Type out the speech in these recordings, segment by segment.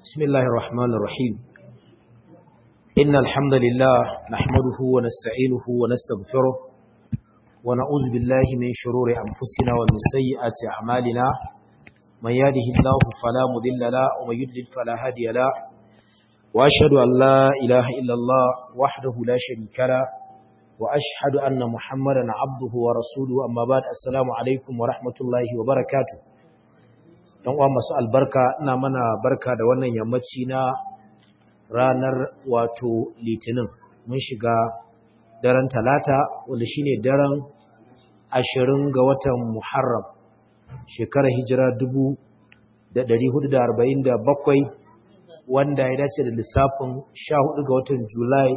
بسم الله الرحمن الرحيم إن الحمد لله نحمده ونستعينه ونستغفره ونعوذ بالله من شرور أنفسنا ومن سيئات أعمالنا من يهده الله فلا مضل له ومن يضلل فلا هادي له وأشهد أن لا إله إلا الله وحده لا شريك له وأشهد أن محمدا عبده ورسوله أما بعد السلام عليكم ورحمة الله وبركاته ‘yan uwa masu albarka ina mana barka da wannan yammaci na ranar wato litinin mun shiga daren talata wanda shine daren ashirin ga watan muharram shekarar hijira dubu da dari hudu da arba'in da bakwai wanda ya dace da lissafin sha hudu ga watan julai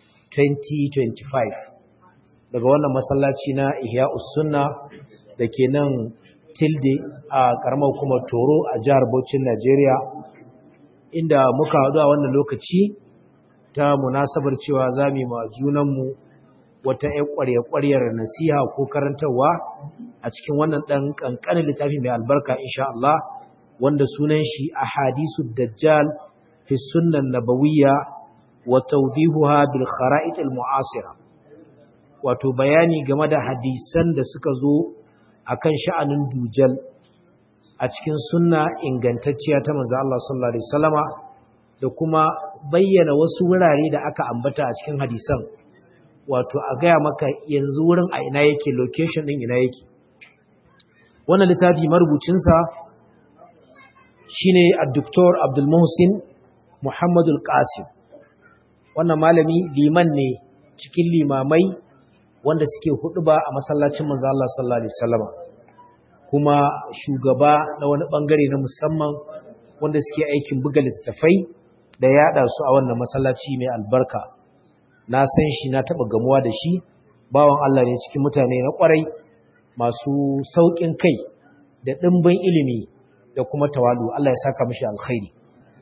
2025 daga wannan masallaci na ihya sunna da ke nan tilde a karamar hukumar toro a jihar Bauchin Najeriya inda muka haɗu a wannan lokaci ta munasabar cewa za mu ma junanmu wata ƴan ƙwarya-ƙwaryar nasiha ko karantarwa a cikin wannan ɗan ƙanƙanin littafi mai albarka insha Allah wanda sunan shi a hadisu dajjal fi sunnan nabawiyya wa tawdihuha bil khara'it al mu'asira wato bayani game da hadisan da suka zo akan sha'anin dujal a cikin sunna ingantacciya ta manzo Allah sallallahu alaihi wasallama da kuma bayyana wasu wurare da aka ambata a cikin hadisan wato a gaya maka yanzu wurin a ina yake location din ina yake wannan littafi marubucin sa shine ad-doktor Abdul Muhsin Muhammadul Qasim wannan malami liman ne cikin limamai wanda suke huɗuba a masallacin manzo Allah sallallahu alaihi wasallama kuma shugaba na wani bangare na musamman wanda suke aikin buga littattafai da yada su a wannan masallaci mai albarka na san shi na taba gamuwa da shi bawan Allah ne cikin mutane na kwarai masu saukin kai da dimbin ilimi da kuma tawalu Allah ya saka mishi alkhairi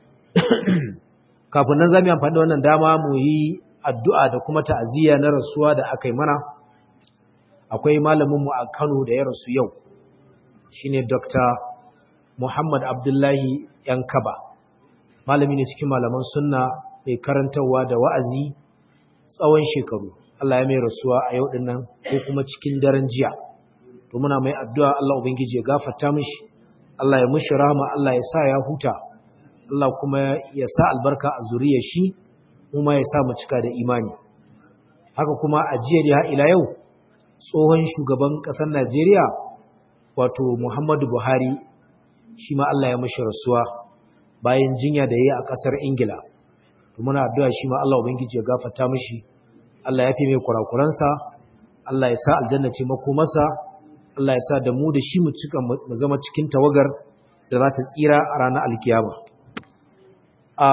kafin nan zamu amfani da wannan dama mu yi addu'a da kuma ta'aziyya na rasuwa da aka yi mana akwai malaminmu a Kano da ya rasu yau shine Dr. Muhammad Abdullahi Yankaba malami ne cikin malaman sunna mai karantarwa da wa'azi tsawon shekaru Allah ya mai rasuwa a yau dinnan ko kuma cikin daren jiya to muna mai addu'a Allah ubangiji ya gafarta mishi Allah ya mishi rahama Allah ya sa ya huta Allah kuma ya sa albarka a zuriyar shi kuma ya sa mu cika da imani haka kuma a jiya da ila yau tsohon shugaban ƙasar Najeriya wato Muhammadu Buhari shi ma Allah ya mashi rasuwa bayan jinya da yayi a ƙasar Ingila to muna addu'a shi ma Allah ubangiji ya gafarta mishi Allah ya fi mai kurakuransa Allah ya sa aljanna ce makomarsa Allah ya sa da mu da shi mu cika mu zama cikin tawagar da za ta tsira a ranar alkiyama a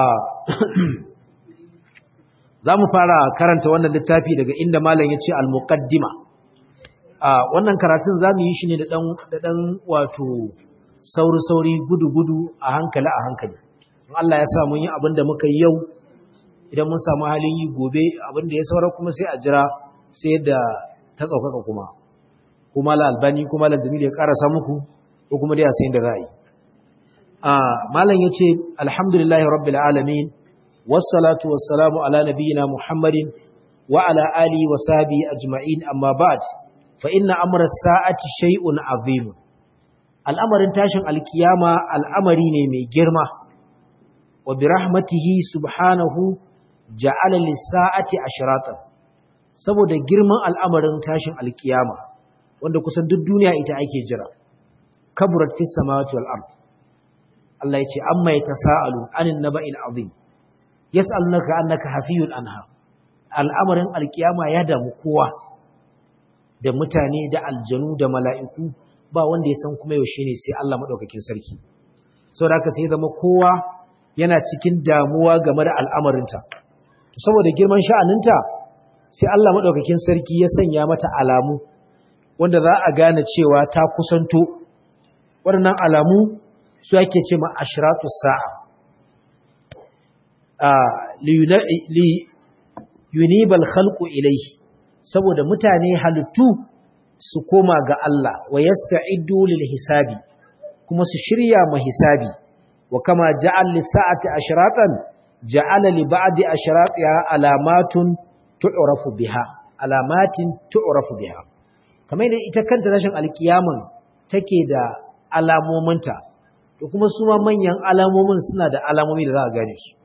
za mu fara karanta wannan littafi daga inda malam ya ce al-muqaddima a wannan karatun za mu yi shi ne da ɗan wato sauri-sauri gudu-gudu a hankali a hankali Allah ya sa mun yi abin da muka yi yau idan mun samu halin yi gobe abin da ya saura kuma sai a jira sai da ta tsaukaka kuma kuma la albani kuma la jamil ya karasa muku ko kuma dai a sayin da ra'ayi a malam ya ce alhamdulillahi rabbil alamin والصلاة والسلام على نبينا محمد وعلى آله وصحبه أجمعين أما بعد فإن أمر الساعة شيء عظيم الأمر تاشن القيامة الأمر نمي جرمة وبرحمته سبحانه جعل للساعة أشراطا saboda girman al'amarin tashin alkiyama wanda kusan duk duniya ita ake jira kaburat fis samawati wal ard Allah ya ce amma yatasaalu anin naba'il azim yas'alunaka annaka hafiyun anha al'amarin alkiyama ya damu kowa da mutane da aljanu da mala'iku ba wanda ya san kuma yaushe ne sai Allah madaukakin sarki saboda haka sai zama kowa yana cikin damuwa game da al'amarinta saboda girman sha'aninta sai Allah madaukakin sarki ya sanya mata alamu wanda za a gane cewa ta kusanto waɗannan alamu su ake ce ma ashratus sa'a li yunibal khalqu ilayhi saboda mutane halittu su koma ga Allah wa yasta'iddu lil hisabi kuma su shirya ma hisabi wa kama ja'al lis-sa'ati ashratan ja'ala li ba'di ashratiha alamatun tu'rafu biha alamatin tu'rafu biha kamar da ita kanta tashin alkiyaman take da alamominta to kuma su ma manyan alamomin suna da alamomi da za a gane su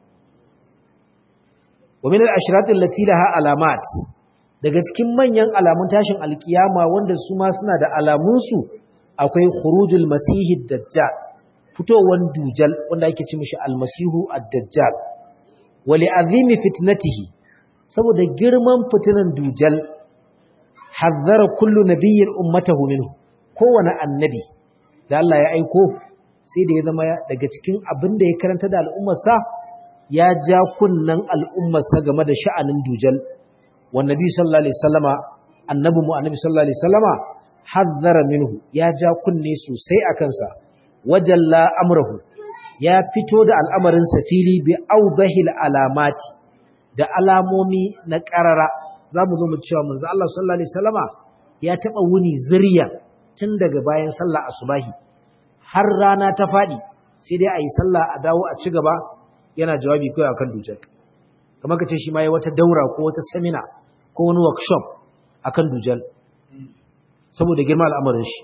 wa min al-ashrat allati laha alamat daga cikin manyan alamun tashin alkiyama wanda su ma suna da alamun su akwai khurujul masihid dajjal fitowar dujal wanda ake ci mishi almasihu ad-dajjal wa li'azimi fitnatihi saboda girman fitinan dujal hazzara kullu nabiyyin ummatahu minhu kowane annabi da Allah ya aiko sai da ya zama daga cikin abin da ya karanta da al'ummarsa ya ja kunnan al'ummarsa game da sha'anin dujal wa nabi sallallahu alaihi wasallama annabi mu annabi sallallahu alaihi wasallama hazzara minhu ya ja kunne sosai a kansa wajalla amrahu ya fito da al'amarin fili bi audahil alamati da alamomi na ƙarara za mu zo mu cewa manzo Allah sallallahu alaihi wasallama ya taba wuni zuriya tun daga bayan sallah asubahi har rana ta fadi sai dai ayi sallah a dawo a ci gaba yana jawabi kai akan dujal kamar kace shi ma yayi wata daura ko wata seminar ko wani workshop akan dujal saboda girma al'amarin shi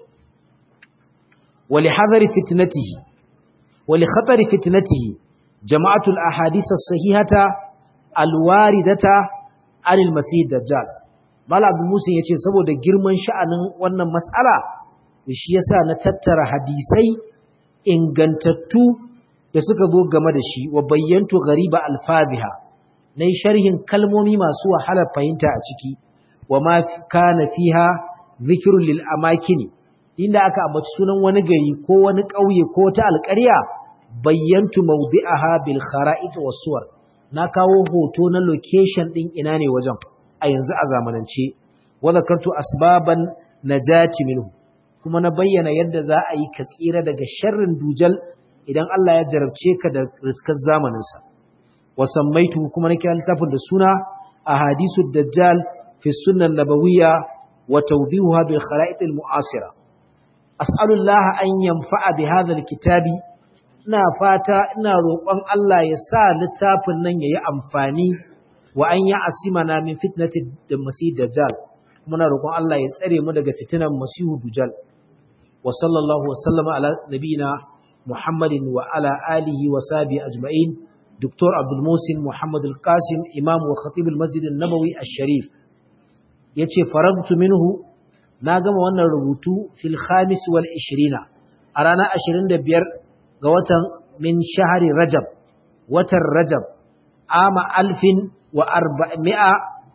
wali hadari fitnatihi wali khatari fitnatihi jama'atul ahadith as-sahihata alwaridata anil masih dajjal mala abu musa yace saboda girman sha'anin wannan mas'ala shi yasa na tattara hadisai ingantattu da suka zo game da shi wa bayyantu ghariba alfaziha nayi sharhin kalmomi masu wahalar fahimta a ciki wa ma kana fiha zikrun lil amakini inda aka ambaci sunan wani gari ko wani ƙauye ko ta alƙarya bayyantu mawdi'aha bil khara'it was suwar na kawo hoto na location din ina ne wajen a yanzu a zamanance wa zakartu asbaban najati minhu kuma na bayyana yadda za a yi ka tsira daga sharrin dujal idan Allah ya jarabce ka da riskar zamanin sa wa sammaitu kuma na kira littafin da suna ahadisu dajjal fi sunan nabawiyya wa tawdihuha bil khara'it al mu'asira as'alullaha an yanfa'a bi hadha al kitabi ina fata ina roƙon Allah ya sa littafin nan yayi amfani wa an ya asimana min fitnati da masih dajjal muna roƙon Allah ya tsare mu daga fitinan masihu dajjal wa sallallahu wa sallama ala nabiyina muhammadin wa ala alihi wa sahbihi ajma'in دكتور عبد الموسن محمد القاسم إمام وخطيب المسجد النبوي الشريف يتي فرغت منه ناقم وانا ربوتو في الخامس والعشرين أرانا عشرين دبير قوتا من شهر رجب وتر رجب عام ألف وأربعمائة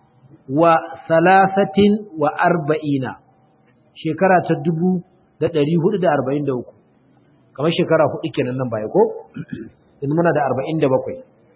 وثلاثة وأربعين شكرا تدبو da ɗari hudu da arba'in da uku kamar shekara hudu kenan nan baya ko yanzu muna da arba'in da bakwai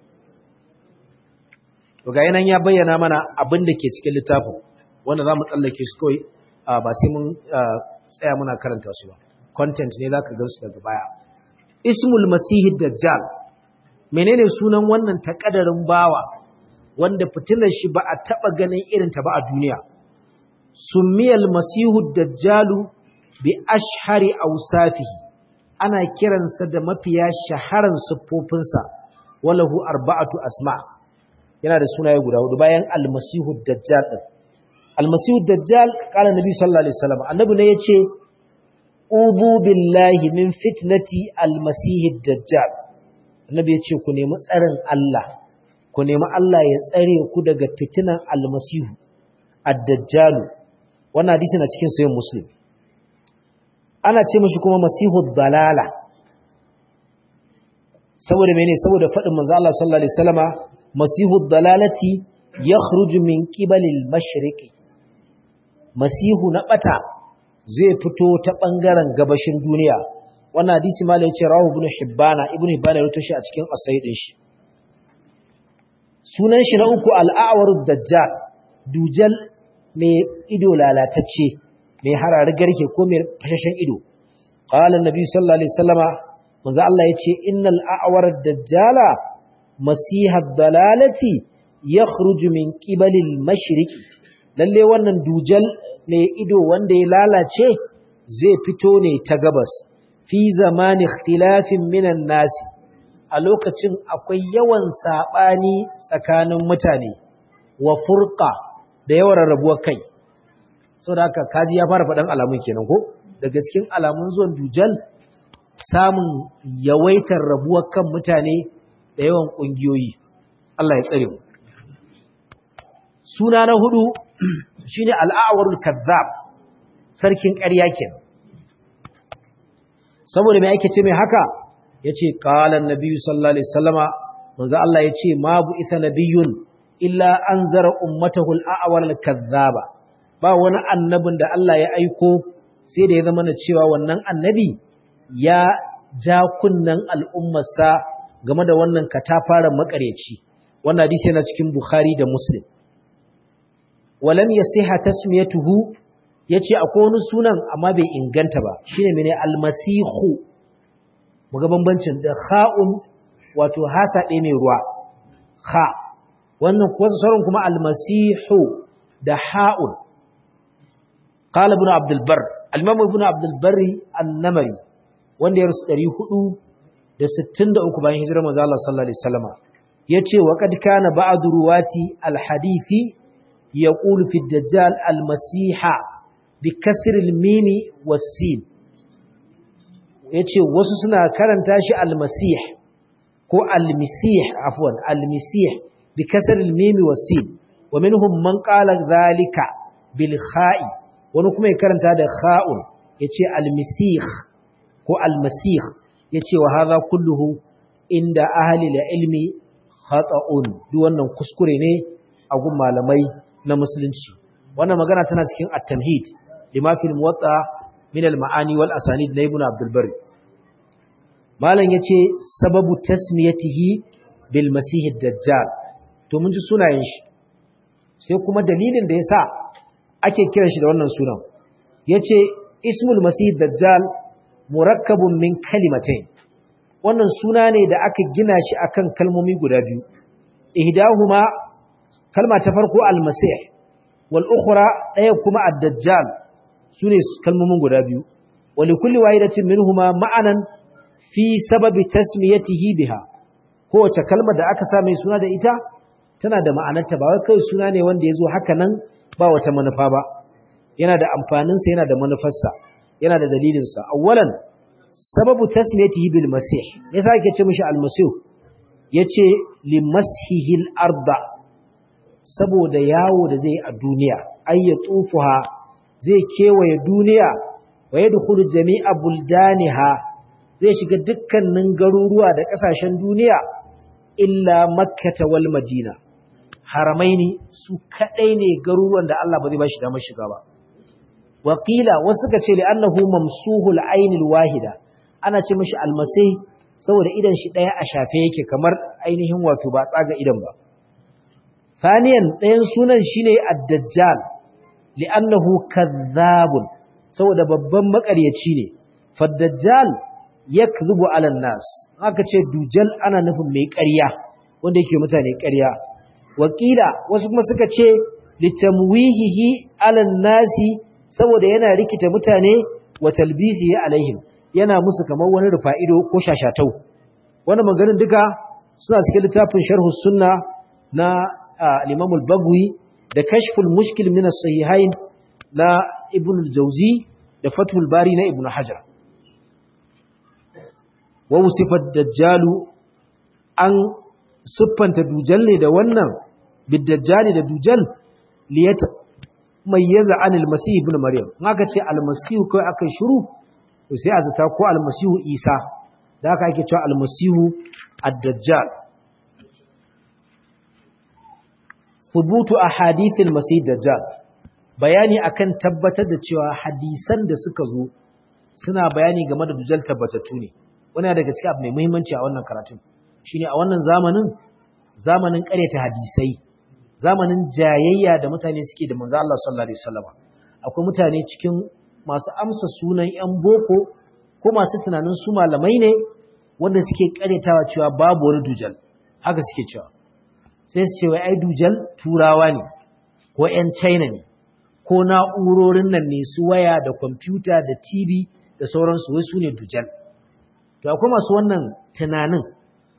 to ga yanan ya bayyana mana abin da ke cikin littafin wanda za mu tsallake su kawai ba sai mun tsaya muna karanta su ba content ne za ka gansu daga baya ismul masihi dajjal menene sunan wannan takadarin bawa wanda fitilar shi ba a taba ganin irin ta ba a duniya summiyal masihu dajjalu bi ashhari awsafihi ana kiransa da mafiya shaharan siffofinsa walahu arba'atu asma yana da sunaye guda hudu bayan almasihu dajjal din almasihu dajjal kala nabi sallallahu alaihi wasallam annabi ne yace ubu billahi min fitnati almasihi dajjal annabi yace ku nemi tsarin Allah ku nemi Allah ya tsare ku daga fitinan almasihu ad-dajjal wannan hadisi na cikin sahih muslim ana ce mashi kuma masihu dalala saboda mene saboda faɗin manzo Allah sallallahu alaihi wasallama masihu dalalati yakhruju min qibalil mashriqi masihu na bata zai fito ta bangaren gabashin duniya wannan hadisi malai yace rawu ibn hibbana ibn hibbana ya shi a cikin asai din shi sunan shi na uku al-a'warud dajjal dujal mai ido lalatacce mai harari garke ko mai fashashen ido qala annabi sallallahu alaihi wasallama manzo Allah yace innal a'war dajjala masiha dalalati yakhruju min qibali al-mashriq lalle wannan dujal mai ido wanda ya lalace zai fito ne ta gabas fi zamani ikhtilafin minan nasi a lokacin akwai yawan saɓani tsakanin mutane wa furqa da yawan rarrabuwar kai sau da haka kaji ya fara faɗan alamun kenan ko daga cikin alamun zuwan dujal samun yawaitar rabuwar kan mutane da yawan ƙungiyoyi Allah ya tsare mu suna na hudu shine al'awarul kazzab sarkin ƙarya kenan saboda me ake ce mai haka yace qala an-nabi sallallahu alaihi wasallama manzo Allah yace ma bu isa nabiyyun illa anzara ummatahu al-a'warul kazzaba ba wani annabin da Allah ya aiko sai da ya zama na cewa wannan annabi ya ja kunnan al'ummarsa game da wannan katafaren makareci wannan hadisi yana cikin Bukhari da Muslim walam yasiha tasmiyatuhu yace akwai wani sunan amma bai inganta ba shine mene almasihu muga bambancin da kha'un wato hasa ɗaya mai ruwa kha wannan wasu sauran kuma almasihu da ha'un qala ibn abd albar al-imam ibn abd albar an-namari wanda ya rusu 463 bayan hijirar manzo Allah sallallahu alaihi wasallam yace wa qad kana ba'd ruwati al-hadithi yaqulu fi ad-dajjal al-masiha bi kasr al-mim was-sin yace wasu suna karanta shi al-masih ko al-misih afwan al-misih bi kasr al-mim was-sin wa minhum man qala dhalika bil kha'i wani kuma ya karanta da kha'un yace al-misih ko al-masih yace wa hadha kulluhu inda ahli al-ilmi khata'un duk wannan kuskure ne a gun malamai na musulunci wannan magana tana cikin at-tamhid lima fil muwatta min al-ma'ani wal asanid na ibn abdul bari malam yace sababu tasmiyatihi bil masih ad-dajjal to mun ji sunayen shi sai kuma dalilin da yasa ake kiran shi da wannan sunan yace ismul masih ad-dajjal murakkabun min kalimatain wannan suna ne da aka gina shi akan kalmomi guda biyu ihdahuma kalma ta farko al-masih wal ukhra daya kuma ad-dajjal sune kalmomin guda biyu wa likulli wahidatin minhuma ma'anan fi sababi tasmiyatihi biha kowace kalma da aka sa mai suna da ita tana da ma'anarta ba wai kai suna ne wanda yazo haka nan ba wata manufa ba yana da amfaninsa yana da manufarsa yana da dalilinsa awwalan sababu tasmiyatihi bil masih yasa yake ce mishi al masih yace li masihil arda saboda yawo da zai a duniya ay ya tufuha zai kewaye duniya wa yadkhulu jami'a buldaniha zai shiga dukkanin garuruwa da kasashen duniya illa makkah wal madina haramaini su kadai ne garuruwan da Allah ba zai ba shi damar shiga ba Wakila wasu suka ce li'annahu mamsuhul ainil wahida ana ce mishi almasih saboda idan shi daya a shafe yake kamar ainihin wato ba tsaga idan ba Saniyan ɗayan sunan shine ad-dajjal li'annahu kadhabun saboda babban makaryaci ne fad-dajjal yakdhubu 'ala nas aka ce dujal ana nufin mai ƙarya wanda yake mutane ƙarya wakila wasu kuma suka ce litamwihihi 'ala nasi saboda yana rikita mutane wa talbisi alaihim yana musu kamar wani rufa'ido ko shashatau wannan maganin duka suna cikin littafin sharh sunna na al-Imam al-Bagwi da kashful mushkil min as-sahihain na Ibn al-Jawzi da Fathul Bari na Ibn Hajar wa wusifat dajjalu an siffanta dujal ne da wannan bid-dajjali da dujal liyata mayyaza anil masih ibn maryam haka ce almasihu kai akai shiru to sai azata ko almasihu isa da haka ake cewa almasihu ad-dajjal thubutu ahadith almasih dajjal bayani akan tabbatar da cewa hadisan da suka zo suna bayani game da dajjal tabbatattu ne wannan daga cikin abu mai muhimmanci a wannan karatun shine a wannan zamanin zamanin ƙaryata hadisai zamanin jayayya da mutane suke da manzo Allah sallallahu alaihi wasallam akwai mutane cikin masu amsa sunan yan boko ko masu tunanin su malamai ne wanda suke karetawa cewa babu wani dujal haka suke cewa sai su ce wai ai dujal turawa ne ko yan China ne ko na'urorin nan ne su waya da kwamfuta da TV da sauransu wai su ne dujal to akwai masu wannan tunanin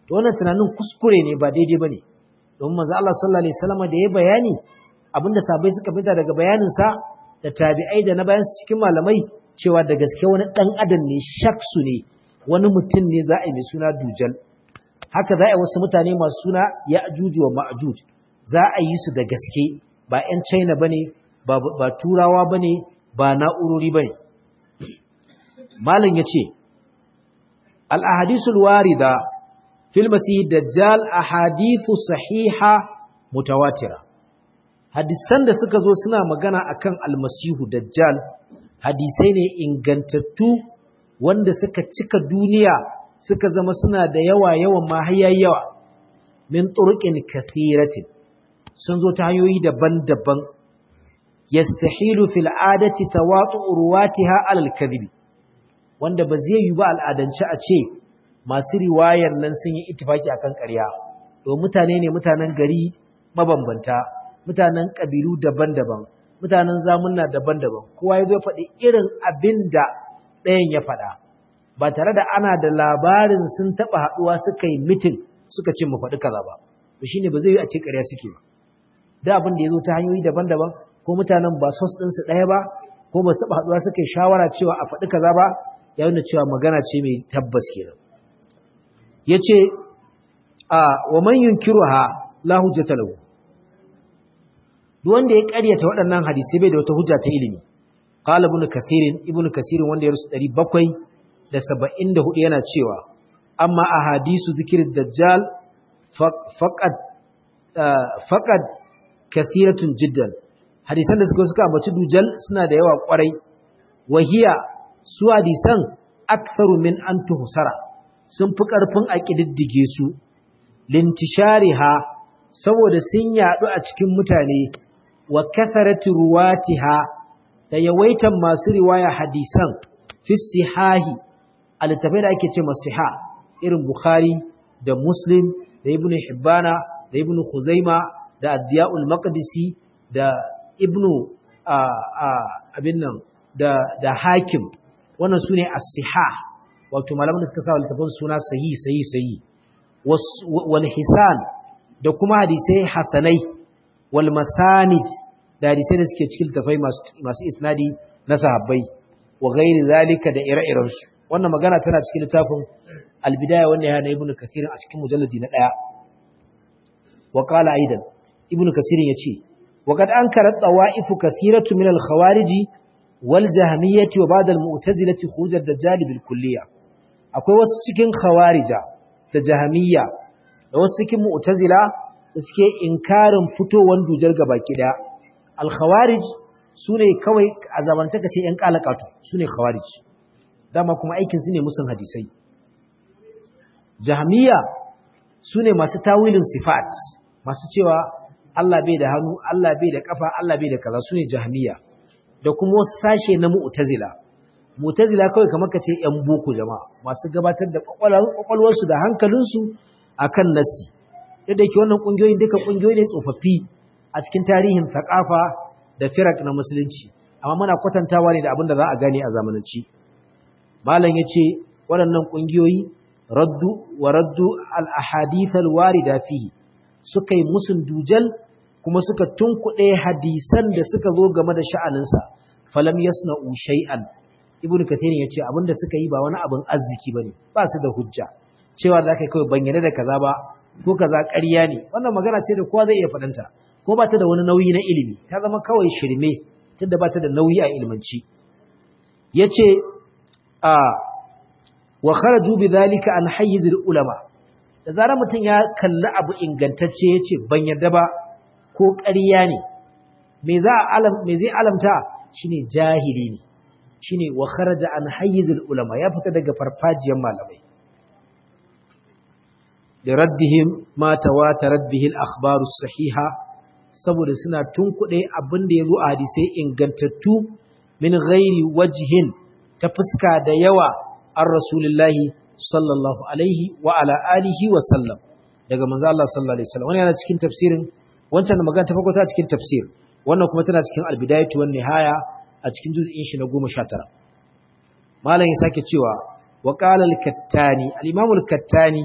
to wannan tunanin kuskure ne ba daidai bane don manzo Allah sallallahu alaihi wasallam da ya bayani abinda sabai suka fita daga bayanin sa da tabi'ai da na bayan cikin malamai cewa da gaske wani dan adam ne shaksu ne wani mutum ne za a yi mai suna dujal haka za a yi wasu mutane masu suna ya'juj wa ma'juj za a yi su da gaske ba 'yan China bane ba ba turawa bane ba na'urori bane malam yace al ahadisul warida fil masih dajjal ahadithu sahiha mutawatira hadisan da suka zo suna magana akan almasihu dajjal hadisai ne ingantattu wanda suka cika duniya suka zama suna da yawa yawan ma yawa min turqin kathiratin sun zo ta hanyoyi daban-daban yastahilu fil adati tawatu ruwatiha alal kadhibi wanda ba zai yi ba al'adance a ce masu riwayar nan sun yi ittifaki akan ƙarya to mutane ne mutanen gari mabambanta mutanen ƙabilu daban-daban mutanen zamunna daban-daban kowa ya zo faɗi irin abin da ɗayan ya faɗa ba tare da ana da labarin sun taɓa haɗuwa suka yi mitin suka ce mu faɗi kaza ba to shine ba zai yi a ce ƙarya suke ba da abin da ya zo ta hanyoyi daban-daban ko mutanen ba sos ɗinsu ɗaya ba ko ba su taɓa haɗuwa suka yi shawara cewa a faɗi kaza ba ya nuna cewa magana ce mai tabbas kenan ya ce a wa man yunkiruha la hujjata lahu duk wanda ya ƙaryata waɗannan hadisai bai da wata hujja ta ilimi qala ibn kathirin ibn kathirin wanda ya rusu 774 yana cewa amma ahadisu zikir dajjal faqad faqad kathiratun jiddan hadisan da suka suka ambaci dujal suna da yawa kwarai wahiya su hadisan aktharu min an tuhsara sun fi ƙarfin a ƙididdige su lintishariha saboda sun yaɗu a cikin mutane wa kasarati ruwatiha da yawaitan masu riwaya hadisan fi sihahi a littafai da ake ce masiha irin bukhari da muslim da ibn hibbana da ibn khuzaima da addiya'ul maqdisi da ibn abin nan da hakim wannan su ne as-sihah wato malaman da suka sa littafin suna sahi sahi sahi wal hisan da kuma hadisai hasanai wal masanid da hadisai da suke cikin littafai masu isnadi na sahabbai wa gairi zalika da ire-iren su wannan magana tana cikin littafin al-bidaya wannan ya na ibnu kathir a cikin mujalladi na daya wa qala aidan ibnu kathir yace wa kad ankara tawaifu kathiratu min al-khawariji wal jahmiyyati wa ba'd al-mu'tazilati khuruj ad-dajjal bil kulliyah akwai wasu cikin khawarija da jahamiyya da wasu cikin mu'tazila da suke inkarin fitowar dujar gabaki daya al-khawarij sune kawai a zamance kace yan kalakatu sune khawarij dama kuma aikin su ne musun hadisai jahamiyya sune masu tawilin sifat masu cewa Allah bai da hannu Allah bai da kafa Allah bai da kaza sune jahamiyya da kuma wasu sashe na mu'tazila mutazila kawai kamar ka ce ‘yan boko jama'a masu gabatar da kwakwalwarsu da hankalinsu a kan nasi yadda ke wannan ƙungiyoyin duka ƙungiyoyi ne tsofaffi a cikin tarihin saƙafa da firak na musulunci amma muna kwatantawa ne da abin da za a gane a zamananci malam ya ce waɗannan ƙungiyoyi raddu wa raddu al'ahadithal warida fihi suka yi musun dujal kuma suka tunkuɗe hadisan da suka zo game da sha'aninsa falam yasna'u shay'an ibnu kathirin yace abinda suka yi ba wani abin arziki bane ba su da hujja cewa da kai kawai bayyana da kaza ba ko kaza ƙarya ne wannan magana ce da kowa zai iya fadanta ko ba ta da wani nauyi na ilimi ta zama kawai shirme tunda ba ta da nauyi a ilmanci yace a wa kharaju bidhalika an hayyiz ulama da zarar mutum ya kalli abu ingantacce yace ban yarda ba ko ƙarya ne me za alam me zai alamta shine jahili ne shine wa kharaja an hayyizul ulama ya fita daga farfajiyar malamai da raddihim ma tawatarat bihi al-akhbar as-sahiha saboda suna tunkuɗe abin da yazo a hadisai ingantattu min ghairi wajhin ta fuska da yawa an rasulullahi sallallahu alaihi wa ala alihi wa sallam daga manzo Allah sallallahu alaihi wasallam wannan yana cikin tafsirin wancan magana ta farko ta cikin tafsir wannan kuma tana cikin al-bidayatu wan nihaya a cikin juz'in shi na 19 malam ya sake cewa wa qala al-kattani al-imam al-kattani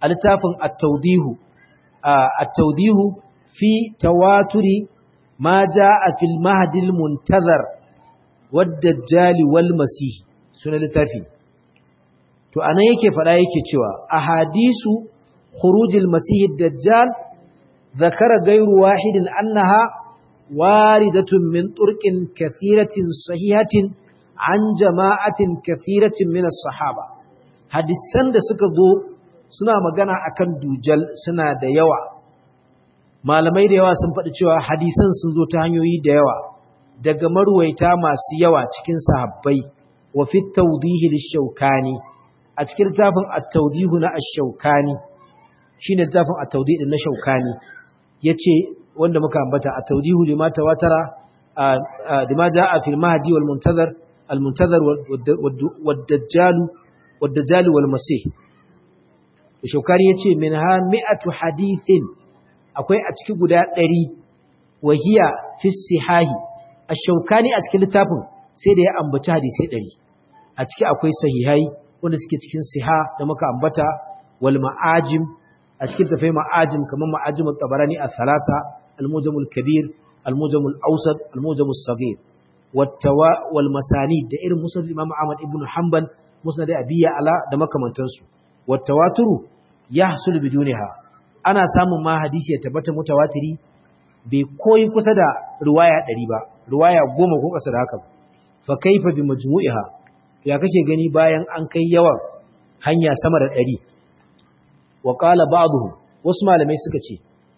a littafin at-tawdihu at-tawdihu fi tawaturi ma jaa fil mahdi al-muntazar wad-dajjal wal masih sunan littafi to anan yake fada yake cewa ahadisu khurujil masih ad-dajjal ذكر غير واحد أنها واردة من طرق كثيرة صحيحة عن جماعة كثيرة من الصحابة hadisan da suka zo suna magana akan dujal suna da yawa malamai da yawa sun faɗi cewa hadisan sun zo ta hanyoyi da yawa daga marwaita masu yawa cikin sahabbai wa fi tawdihi lish-shawkani a cikin littafin at-tawdihu na ash-shawkani shine littafin at-tawdih na shawkani yace wanda muka ambata at-tawdihu lima tawatara lima jaa fil mahdi wal muntazar al muntazar wad dajjal wad dajjal wal masih shawkani yace minha mi'atu hadithin akwai a cikin guda 100 wahiya fi sihahi ash-shawkani a cikin littafin sai da ya ambaci hadisi 100 a ciki akwai sahihai wanda suke cikin siha da muka ambata wal ma'ajim a cikin tafai ma'ajim kamar ma'ajim al-tabarani al-thalasa al-mujam al-kabir al-mujam al-awsat al-mujam al-saghir wattawa wal masanid da irin musnad imam ahmad ibn hanbal musnad abiya ala da makamantansu wattawaturu yahsul bidunha ana samun ma hadisi ya tabbata mutawatiri bai koyi kusa da riwaya 100 ba riwaya 10 ko kasa da haka fa kaifa bi majmu'iha ya kake gani bayan an kai yawan hanya sama da 100 wa qala ba'dhum wasu malamai suka ce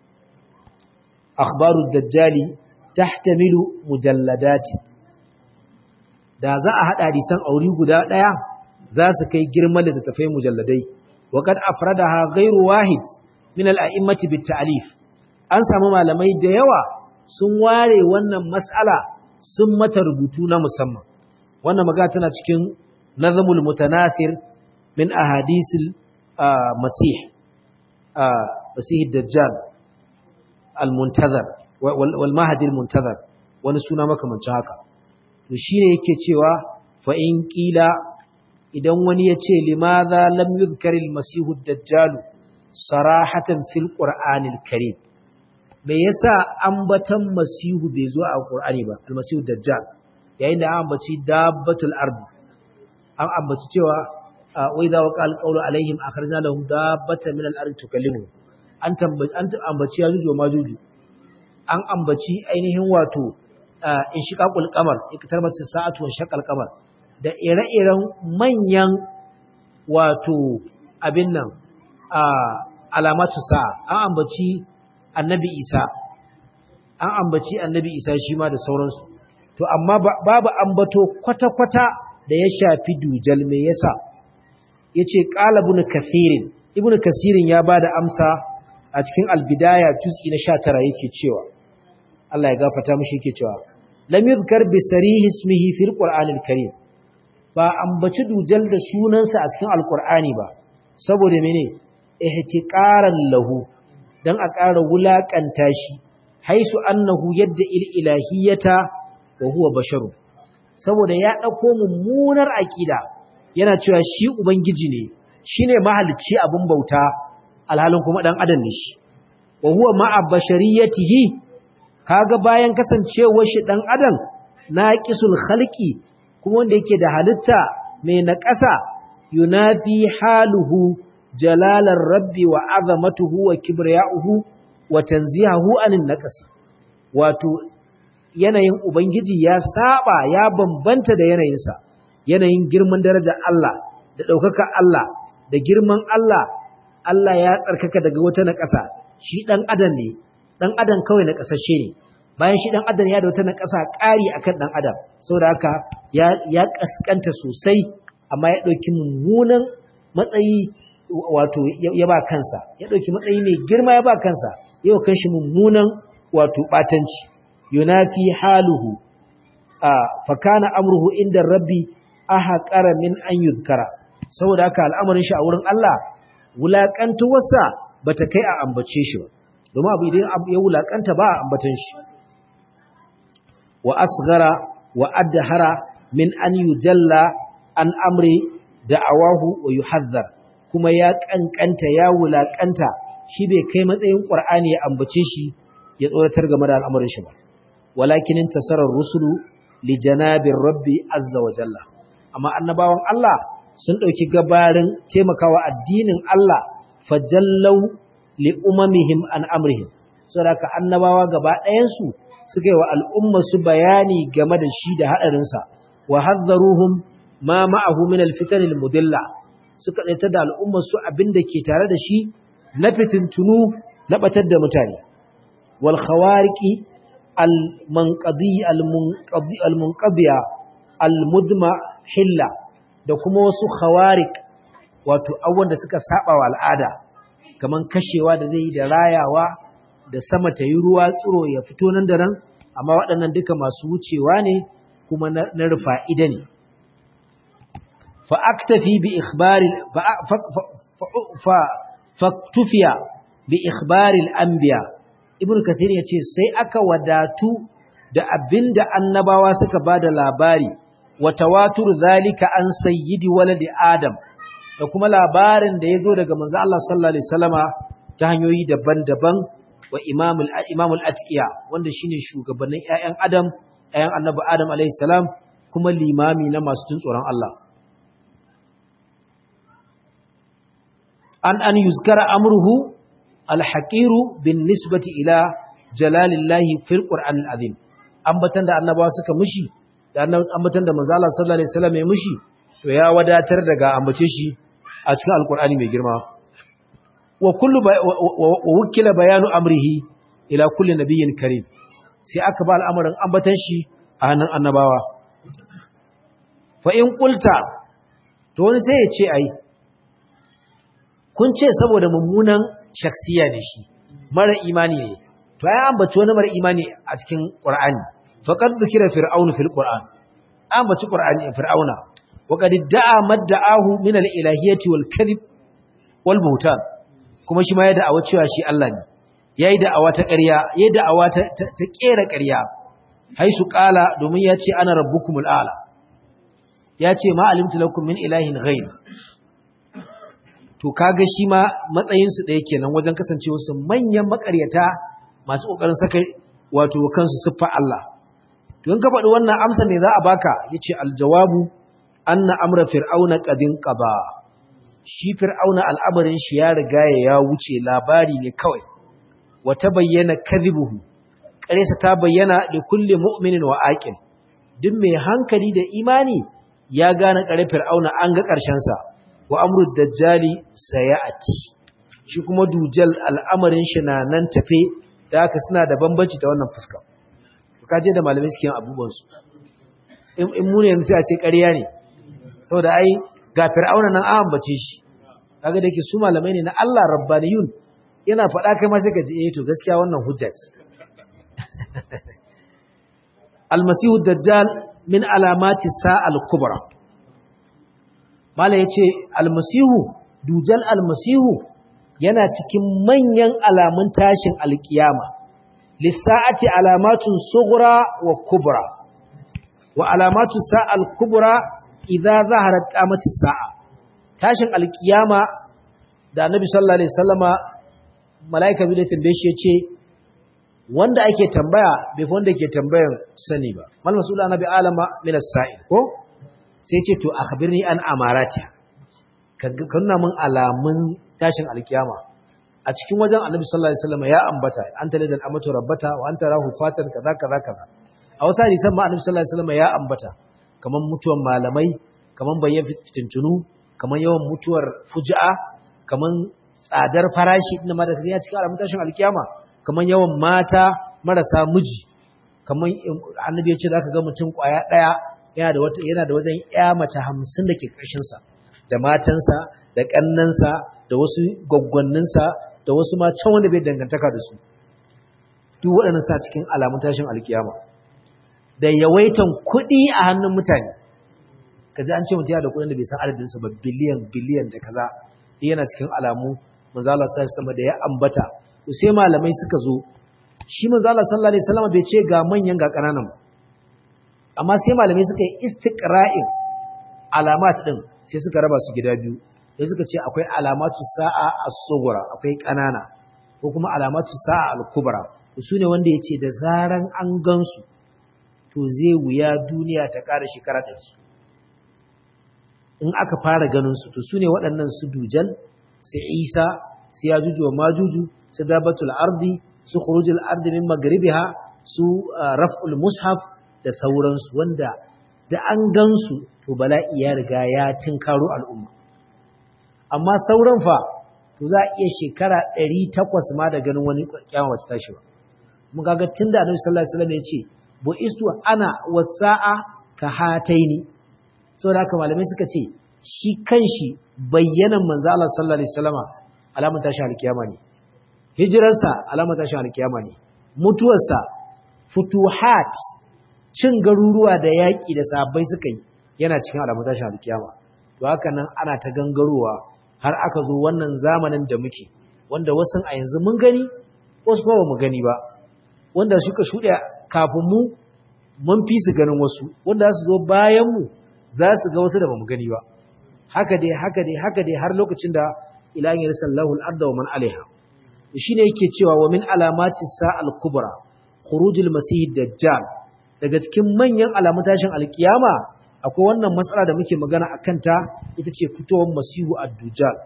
akhbaru dajjali tahtamilu mujalladati da za a hada hadisan auri guda daya za su kai girman da tafai mujalladai wa kad afradaha ghairu wahid min al-a'immati bit ta'lif an samu malamai da yawa sun ware wannan mas'ala sun mata rubutu na musamman wannan magana tana cikin nazamul mutanathir min ahadisil masih masih dajjal al-muntazar wal mahdi al-muntazar wani suna makamancin haka to shine yake cewa fa in qila idan wani ya ce limadha lam yuzkar al-masih ad-dajjal sarahatan fil qur'anil karim me yasa ambatan masihu bai zo a qur'ani ba al-masih ad-dajjal yayin da an ambaci dabbatul ardi an ambaci cewa wa idza waqa al-qawlu alaihim akhrajna lahum dabbatan min al-ardi tukallimu an ambaci yajuju wa majuju an ambaci ainihin wato in shiqaqul qamar iktarbat sa'atu wa shaqal qamar da ire-iren manyan wato abin nan alamatu sa'a an ambaci annabi isa an ambaci annabi isa shi ma da sauransu to amma babu ambato kwata-kwata da ya shafi dujal me yasa yace qala ibn kathirin ibn kathirin ya bada amsa a cikin albidaya juz'i na 19 yake cewa Allah ya gafarta mishi yake cewa lam yuzkar bi sarihi ismihi fil qur'anil karim ba ambaci dujal da sunansa a cikin alqur'ani ba saboda mene ihtiqaran lahu dan a ƙara wulakanta shi haisu annahu yadda il ilahiyata wa huwa basharu saboda ya dauko mummunar aqida yana cewa shi ubangiji ne shine mahalicci abin bauta alhalin kuma dan adam ne shi wa huwa ma'a bashariyatihi kaga bayan kasancewar shi dan adam naqisul khalqi kuma wanda yake da halitta mai naƙasa yunafi haluhu jalalar rabbi wa azamatuhu wa kibriya'uhu wa tanzihahu anin naqasi wato yanayin ubangiji ya saba ya bambanta da yanayinsa yanayin girman daraja Allah da ɗaukaka Allah da girman Allah Allah ya tsarkaka daga wata naƙasa shi ɗan adam ne ɗan adam kawai naƙasashe ne bayan shi ɗan adam ya da wata naƙasa ƙari akan ɗan adam saboda haka ya ya kaskanta sosai amma ya ɗauki mummunan matsayi wato ya ba kansa ya ɗauki matsayi mai girma ya ba kansa yau kan shi mummunan wato ɓatanci yunafi haluhu a fakana amruhu inda rabbi aha ƙara min an yuzkara saboda haka al'amarin shi a wurin Allah wulaƙantuwarsa ba ta kai a ambace shi ba domin abu idan ya wulaƙanta ba a ambatan shi wa asgara wa addahara min an yujalla an amri da'awahu wa yuhazzar kuma ya kankanta ya wulakanta shi bai kai matsayin qur'ani ya ambace shi ya tsoratar game da al'amarin shi ba walakin intasarar rusulu li janabir rabbi azza wa jalla amma annabawan Allah sun dauki gabarin taimakawa addinin Allah fajallau li umamihim an amrihim saboda annabawa gaba ɗayan su suka yi wa al'umma su bayani game da shi da hadarin sa wa hadzaruhum ma ma'ahu min al-fitan al-mudilla suka tsaita da al'umma su abinda ke tare da shi na fitintunu na batar da mutane wal khawariqi al-munqadi al-munqadi al-munqadiya al-mudma hilla da kuma wasu khawariq wato abubuwan da suka saba wa al'ada kaman kashewa da zai yi da rayawa da sama ta yi ruwa tsiro ya fito nan da nan amma waɗannan duka masu wucewa ne kuma na rufa ida ne fa aktafi bi ikhbari fa faktufiya bi ikhbari al-anbiya ibnu kathir yace sai aka wadatu da abinda annabawa suka bada labari wa tawatur zalika an sayyidi waladi adam da kuma labarin da yazo daga manzo Allah sallallahu alaihi wasallama ta hanyoyi daban-daban wa imamul imamul atqiya wanda shine shugabannin ƴaƴan adam ƴaƴan annabi adam alaihi salam kuma limami na masu tun tsoron Allah an an yuzkara amruhu alhaqiru bin nisbati ila jalalillahi fil qur'anil azim ambatan da annabawa suka mushi da ambatan da manzo Allah sallallahu alaihi wasallam ya mushi to ya wadatar daga ambace shi a cikin alqur'ani mai girma wa kullu wa wukila bayanu amrihi ila kulli nabiyyin karim sai aka ba al'amarin ambatan shi a hannun annabawa fa in qulta to wani sai ya ce ai kun ce saboda mummunan shaksiya ne shi mara imani ne to ai ambaci wani mara imani a cikin qur'ani faqad dhikra fir'aunu fil qur'an ambaci qur'ani fir'auna wa qad da'a madda'ahu min al-ilahiyyati wal kadhib wal buhtan kuma shi ma ya da'awa cewa shi Allah ne yayi da'awa ta ƙarya yayi da'awa ta ta kera ƙarya haisu qala domin ya ce ana rabbukumul a'la ya ce ma alimtu lakum min ilahin ghayr to kaga shi ma matsayinsu ɗaya kenan wajen kasancewa su manyan makaryata masu ƙoƙarin saka wato kansu siffa Allah to in ka faɗi wannan amsa ne za a baka yace aljawabu anna amra fir'auna qadin qaba shi fir'auna al'amarin shi ya riga ya wuce labari ne kawai wa tabayyana kadhibuhu ƙaresa ta bayyana da kulli mu'minin wa aqil duk mai hankali da imani ya gane ƙare fir'auna an ga ƙarshen sa wa amru dajjali sayati shi kuma dujal al'amarin shi na nan tafe da haka suna da bambanci ta wannan fuska ka je da malamai suke yin abubuwan su in mu ne yanzu sai a ce ƙarya ne saboda ai ga fir'auna nan an ambace shi kaga da yake su malamai ne na Allah rabbaniyun yana faɗa kai ma sai ka ji eh to gaskiya wannan hujja ce almasihu dajjal min alamati sa'al kubra Mala ya ce, Almasihu, dujal almasihu yana cikin manyan alamun tashin alkiyama, lissa'ati alamatun sugura wa kubra, wa alamatu sa'al kubra idza zaharar kamati sa'a. Tashin alkiyama da annabi sallallahu Alaihi sallama mala'ika biyu da tambaye shi ya ce, wanda ake tambaya bai wanda ke tambayan sani ba. Mal masu annabi alama minas sa'il, ko? sai ce to akhbirni an amarati ka nuna min alamun tashin alkiyama a cikin wajen annabi sallallahu alaihi wasallam ya ambata an tare da amatu rabbata wa anta rahu fatan kaza kaza kaza a wasu hadisan ma annabi sallallahu alaihi wasallam ya ambata kaman mutuwar malamai kaman bayyan fitintunu kaman yawan mutuwar fuji'a kaman tsadar farashi inda ma da ya cikin alamun tashin alkiyama kaman yawan mata marasa miji kaman annabi ya ce zaka ga mutum kwaya daya yana da wata yana da wajen ƴa mace 50 da ke ƙarshen sa da matansa da kannansa da wasu gwaggwanninsa da wasu ma can wanda bai dangantaka da su duk waɗannan sa cikin alamun tashin alkiyama da yawaitan kuɗi a hannun mutane kaji an ce mutum yana da kuɗin da bai san adadin sa ba biliyan biliyan da kaza yana cikin alamu manzo Allah sallallahu alaihi da ya ambata to sai malamai suka zo shi manzo Allah sallallahu alaihi wasallam bai ce ga manyan ga ƙananan ba amma sai malamai suka yi istiqra'in alamat din sai suka raba su gida biyu sai suka ce akwai alamatu sa'a as-sughra akwai kanana ko kuma alamatu sa'a al-kubra su ne wanda yace da zaran an gansu to zai wuya duniya ta ƙara shekara ɗari in aka fara ganin su to su ne waɗannan su dujal su isa su yajuju wa majuju su dabatul ardi su khurujul ardi min magribiha su raf'ul mushaf da sauransu wanda da an gansu to bala'i ya riga ya tinkaro al'umma amma sauran fa to za a iya shekara 800 ma da ganin wani kyawa wata tashi ba mun kaga tunda Annabi sallallahu alaihi wasallam ya ce bu istu ana wasa'a ka hataini saboda haka malamai suka ce shi kanshi bayyanan manzo Allah sallallahu alaihi wasallama alamun tashi alkiyama ne hijirarsa alamun tashi alkiyama ne mutuwarsa futuhat cin garuruwa da yaƙi da sahabbai suka yi yana cikin alamun tashi alkiyama to haka nan ana ta gangarowa har aka zo wannan zamanin da muke wanda wasu a yanzu mun gani wasu kuma ba mu gani ba wanda suka shuɗe kafin mu mun fi su ganin wasu wanda su zo bayan mu za su ga wasu da ba mu gani ba haka dai haka dai haka dai har lokacin da ilahin ya sallahu al-arda wa man alaiha shine yake cewa wa min alamati sa'al kubra khurujul masih dajjal daga cikin manyan alamun tashin alkiyama akwai wannan matsala da muke magana akan ta ita ce fitowar masihu ad-dujjal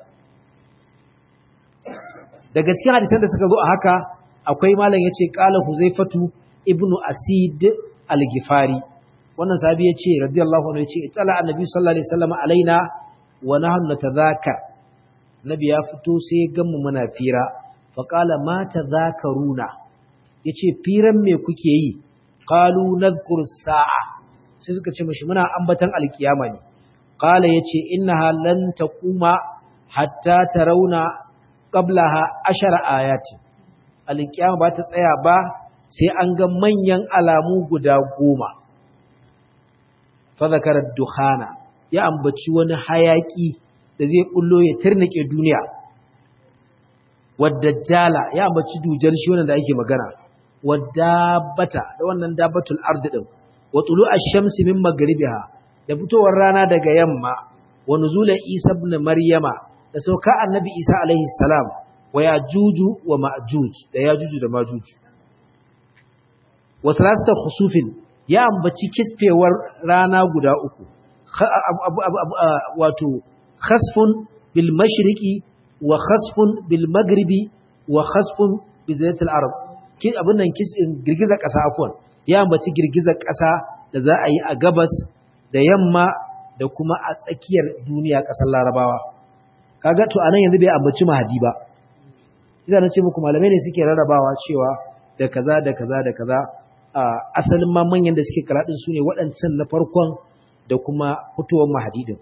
daga cikin hadisan da suka zo a haka akwai malam yace qala huzaifatu ibnu asid al-gifari wannan sahabi yace radiyallahu anhu yace itala annabi sallallahu alaihi wasallam alaina wa nahnu natadhakar nabi ya fito sai ganmu muna fira fa qala ma tadhakaruna yace firan me kuke yi qalu nadhkuru sa'a sai suka ce mishi muna ambatan alkiyama ne qala yace innaha lan taquma hatta tarawna qablaha ashara ayati alkiyama ba ta tsaya ba sai an ga manyan alamu guda goma fa zakara dukhana ya ambaci wani hayaki da zai bullo ya turnike duniya wadajjala ya ambaci dujal shi wannan da ake magana wadabata da wannan dabatul ard din wa tulu ash-shamsi min maghribiha da fitowar rana daga yamma wa nuzula isa ibn maryama da sauka annabi isa alaihi salam wa yajuju wa ma'juj da yajuju da majuj wa salasata khusufin ya ambaci kisfewar rana guda uku wato khasfun bil mashriqi wa khasfun bil maghribi wa khasfun bi zayatil arab kin abin nan girgizar kasa afwan ya ambaci girgizar kasa da za a yi a gabas da yamma da kuma a tsakiyar duniya kasar larabawa kaga to anan yanzu bai ambaci mahadi ba idan na ce muku malamai ne suke rarrabawa cewa da kaza da kaza da kaza asalin ma manyan da suke karadin su ne waɗancan na farkon da kuma fitowar mahadi din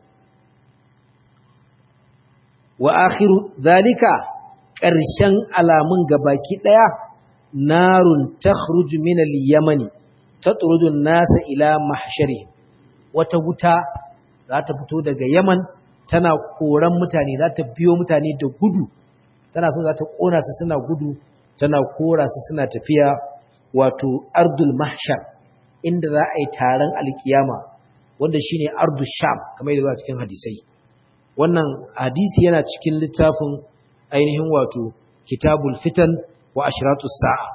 wa akhiru zalika ƙarshen alamun gabaki ɗaya narun takhruju min al-yamani tatrudu an-nasa ila mahshari wata wuta za ta fito daga yaman tana koran mutane za ta biyo mutane da gudu tana so za ta kona su suna gudu tana kora su suna tafiya wato ardul mahshar inda za a yi taron alkiyama wanda shine ardul sham kamar yadda zuwa cikin hadisai wannan hadisi yana cikin littafin ainihin wato kitabul fitan wa ashratus sa'a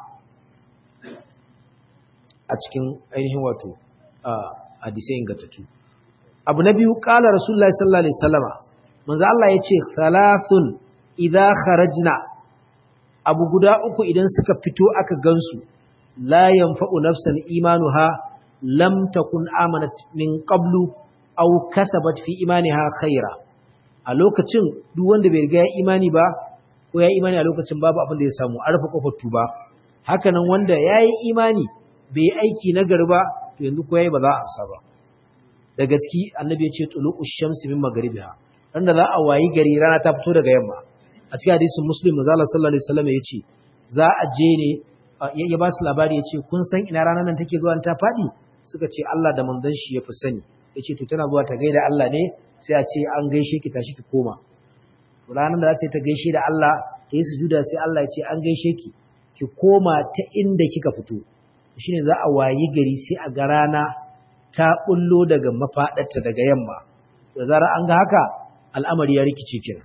a cikin ainihin wato hadisai ingantattu abu na biyu kala rasulullahi sallallahu alaihi wasallama manzo Allah yace thalathun idza kharajna abu guda uku idan suka fito aka gansu la yanfa'u nafsan imanuha lam takun amanat min qablu aw kasabat fi imaniha khaira a lokacin duk wanda bai riga ya imani ba ko ya imani a lokacin babu abin da ya samu a rufe kofar tuba haka nan wanda ya yi imani bai yi aiki na gari ba to yanzu ko yayi ba za a ansa ba da gaski annabi ya ce tulu'u shamsi min magribiha ran da za a wayi gari rana ta fito daga yamma a cikin hadisin muslim manzo Allah sallallahu alaihi wasallam ya ce za a je ne ya ba su labari ya ce kun san ina ranar nan take zuwa ta faɗi suka ce Allah da manzon shi ya fi sani ya ce to tana zuwa ta gaida Allah ne sai a ce an gaishe ki tashi ki koma ranar da za ta gaishe da Allah ta yi sujuda sai Allah ya ce an gaishe ki ki koma ta inda kika fito shine za a wayi gari sai a ga rana ta bullo daga mafadarta daga yamma da zarar an ga haka al'amari ya rikice kenan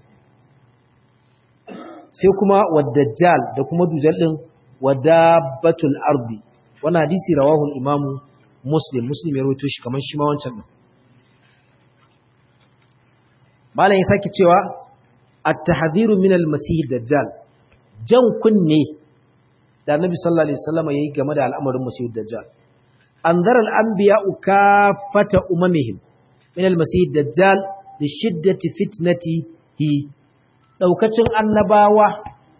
sai kuma wadajjal da kuma dujal din wadabatul ardi wannan hadisi rawahu al-imam muslim muslim ya rawaito shi kamar shi ma wancan din malam ya sake cewa at-tahdhiru min al-masih dajjal jan kunne da annabi sallallahu alaihi wasallam yayi game da al'amarin masih dajjal anzara al-anbiya'u kafata umamihim min al-masih dajjal li shiddati fitnatihi daukacin annabawa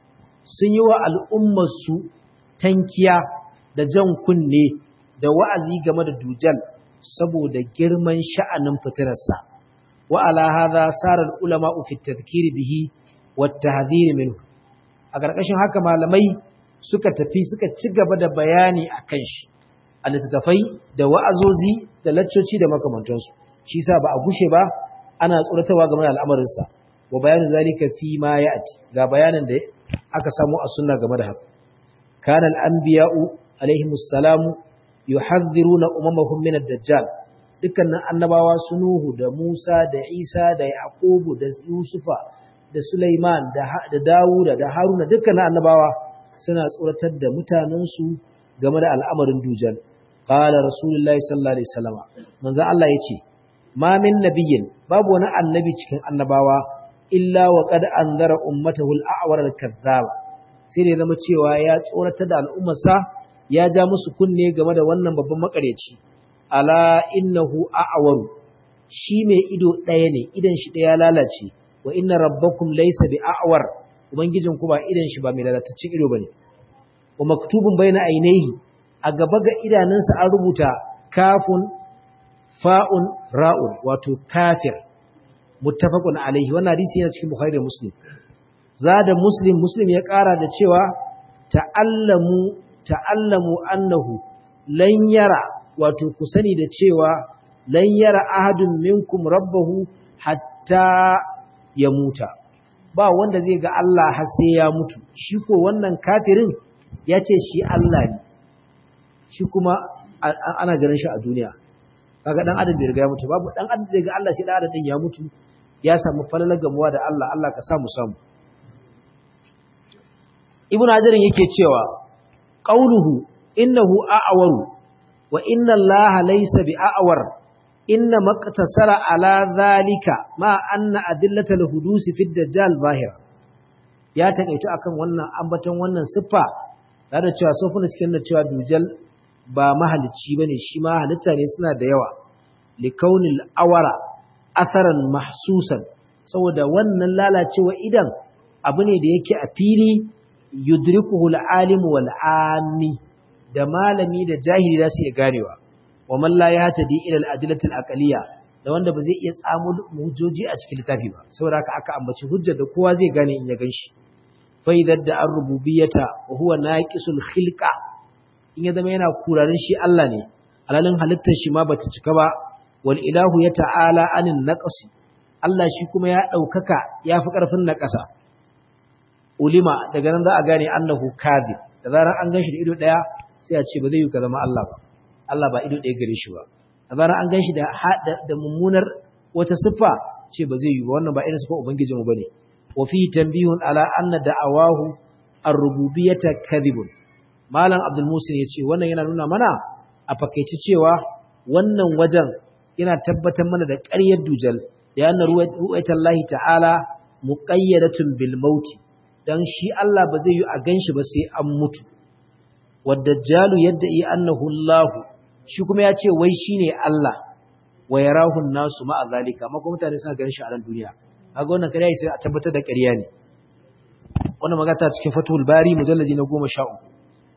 sun yi wa al'ummarsu tankiya da jan kunne da wa'azi game da dujal saboda girman sha'anin fitirarsa wa ala hadha sara ulama fi tadhkir bihi wa tahdhir minhu a ƙarƙashin haka malamai suka tafi suka ci gaba da bayani akan shi a littattafai da wa'azozi da laccoci da makamantansu shi sa ba a gushe ba ana tsoratarwa game da al'amarinsa wa bayanin zalika fi ma ya'ti ga bayanin da aka samu a sunna game da haka kana al-anbiya'u alaihimus salamu yuhadhiruna umamahum min ad-dajjal dukkanin annabawa su Nuhu da Musa da Isa da Yaqubu da Yusufa da Sulaiman da da Dawuda da Haruna dukkanin annabawa suna tsoratar da mutanensu game da al'amarin dujal qala rasulullahi sallallahu alaihi wasallam manzo Allah yace ma min nabiyyin babu wani annabi cikin annabawa illa wa qad anzara ummatahu al-a'war al-kadhdhaba sai da zama cewa ya tsoratar da al'ummarsa ya ja musu kunne game da wannan babban makareci ala innahu a'waru shi mai ido ɗaya ne idan shi ɗaya lalace wa inna rabbakum laysa bi a'war ubangijin ku ba idan shi ba mai lalataccen ido bane wa maktubun baina ainihi a gaba ga idanunsa an rubuta kafun fa'un ra'un wato kafir muttafaqun alaihi wannan hadisi yana cikin bukhari da muslim zada muslim muslim ya ƙara da cewa ta'allamu ta'allamu annahu lan yara wato ku sani da cewa lan yara ahadun minkum rabbahu hatta ya muta ba wanda zai ga Allah har sai ya mutu shi ko wannan kafirin ya ce shi Allah ne shi kuma ana ganin shi a duniya kaga dan adam bai riga ya mutu babu dan adam zai ga Allah shi dan adam din ya mutu ya samu falalar gamuwa da Allah Allah ka samu samu ibnu hajarin yake cewa qauluhu innahu a'waru wa inna allaha laysa bi'awar inna maqtasara ala dhalika ma anna adillatal hudusi fid dajjal zahira ya takeitu akan wannan ambaton wannan siffa tare da cewa sofuna cikin da cewa dujal ba mahalicci bane shi ma halitta ne suna da yawa likaunil awara asaran mahsusan saboda wannan lalacewa idan abu ne da yake a fili yudrikuhu al-alim wal ammi da malami da jahili za su iya ganewa wa man la yahtadi ila al-adillati al-aqliyya da wanda ba zai iya tsamo hujjoji a cikin littafi ba saboda haka aka ambaci hujjar da kowa zai gane in ya ganshi fa idza da ar-rububiyyata wa huwa naqisul khilqa in ya zama yana kurarin shi Allah ne alalin halittar shi ma bata cika ba wal ilahu ya ta'ala anin naqsi Allah shi kuma ya daukaka yafi karfin naqasa ulima daga nan za a gane annahu kadhib da zarar an ganshi da ido daya sai a ce ba zai yi ka zama Allah ba Allah ba ido daya gare shi ba da zarar an ganshi da da mummunar wata siffa ce ba zai yi ba wannan ba irin siffa ubangijinmu bane wa fi tanbihun ala anna da'awahu ar-rububiyyata kadhibun malam abdul musin yace wannan yana nuna mana a fakaici cewa wannan wajen yana tabbatar mana da ƙaryar dujal da yana ruwaitallahi ta'ala muqayyadatun bil mauti dan shi Allah ba zai yi a ganshi ba sai an mutu wadajjalu yadda yi annahu Allah shi kuma ya ce wai shine Allah wa yarahu nasu ma azalika amma kuma mutane suna ganin shi a ran duniya kaga wannan kariya sai a tabbatar da ƙarya ne wannan magana cikin fatul bari mujalladi na 13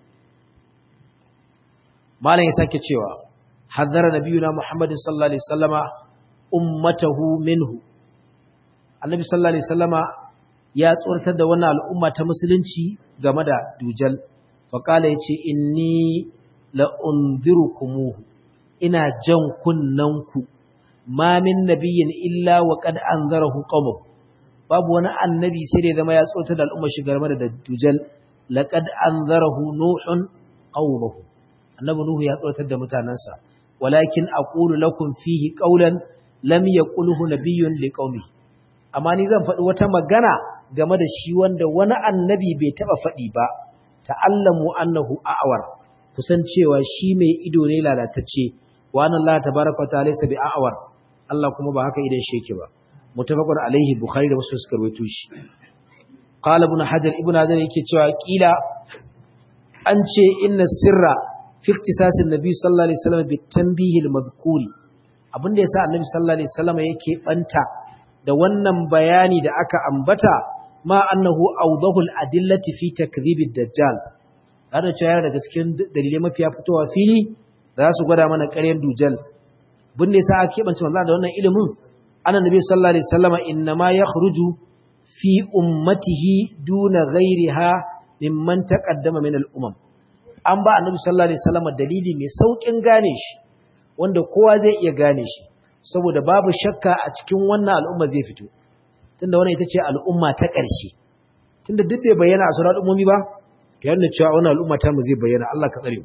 malam ya sake cewa haddara nabiyuna muhammadin sallallahu alaihi wasallama ummatahu minhu annabi sallallahu alaihi wasallama ya tsortar da wannan al'umma ta musulunci game da dujal faqala yace inni la unzirukumuhu ina jan kunnanku ma min nabiyyin illa wa qad anzarahu qawmuhu babu wani annabi sai da zama ya tsortar da al'umma shi game da dujal laqad anzarahu nuhun qawmuhu annabi nuhu ya tsortar da mutanansa walakin aqulu lakum fihi qawlan lam yaqulhu nabiyyun liqaumi amma ni zan faɗi wata magana game da shi wanda wani annabi bai taɓa faɗi ba ta'allamu annahu a'war kusan cewa shi mai ido ne lalatacce wa anna Allah tabaaraka ta'ala laysa bi a'war Allah kuma ba haka idan shi yake ba mutafaqun alaihi bukhari da muslim suka rawaito shi qala ibn hajar ibn hajar yake cewa kila an ce inna sirra fi iktisasin nabi sallallahu alaihi wasallam bi tanbihil madhkuri abinda yasa annabi sallallahu alaihi wasallam yake banta da wannan bayani da aka ambata ma annahu awdahul adillati fi takdhibid dajjal har da cewa daga cikin dalilai mafiya fitowa fili da za su gwada mana ƙaryar dujal bin da yasa aka kebance manzo da wannan ilimin annabi sallallahu alaihi wasallam inma yakhruju fi ummatihi duna ghairiha mimman taqaddama min al-umam an ba annabi sallallahu alaihi wasallam dalili mai saukin gane shi wanda kowa zai iya gane shi saboda babu shakka a cikin wannan al'umma zai fito tunda wannan ita ce al'umma ta ƙarshe tunda duk bai bayyana a sauran al'ummomi ba to yana cewa wannan al'umma ta mu zai bayyana Allah ka tsare mu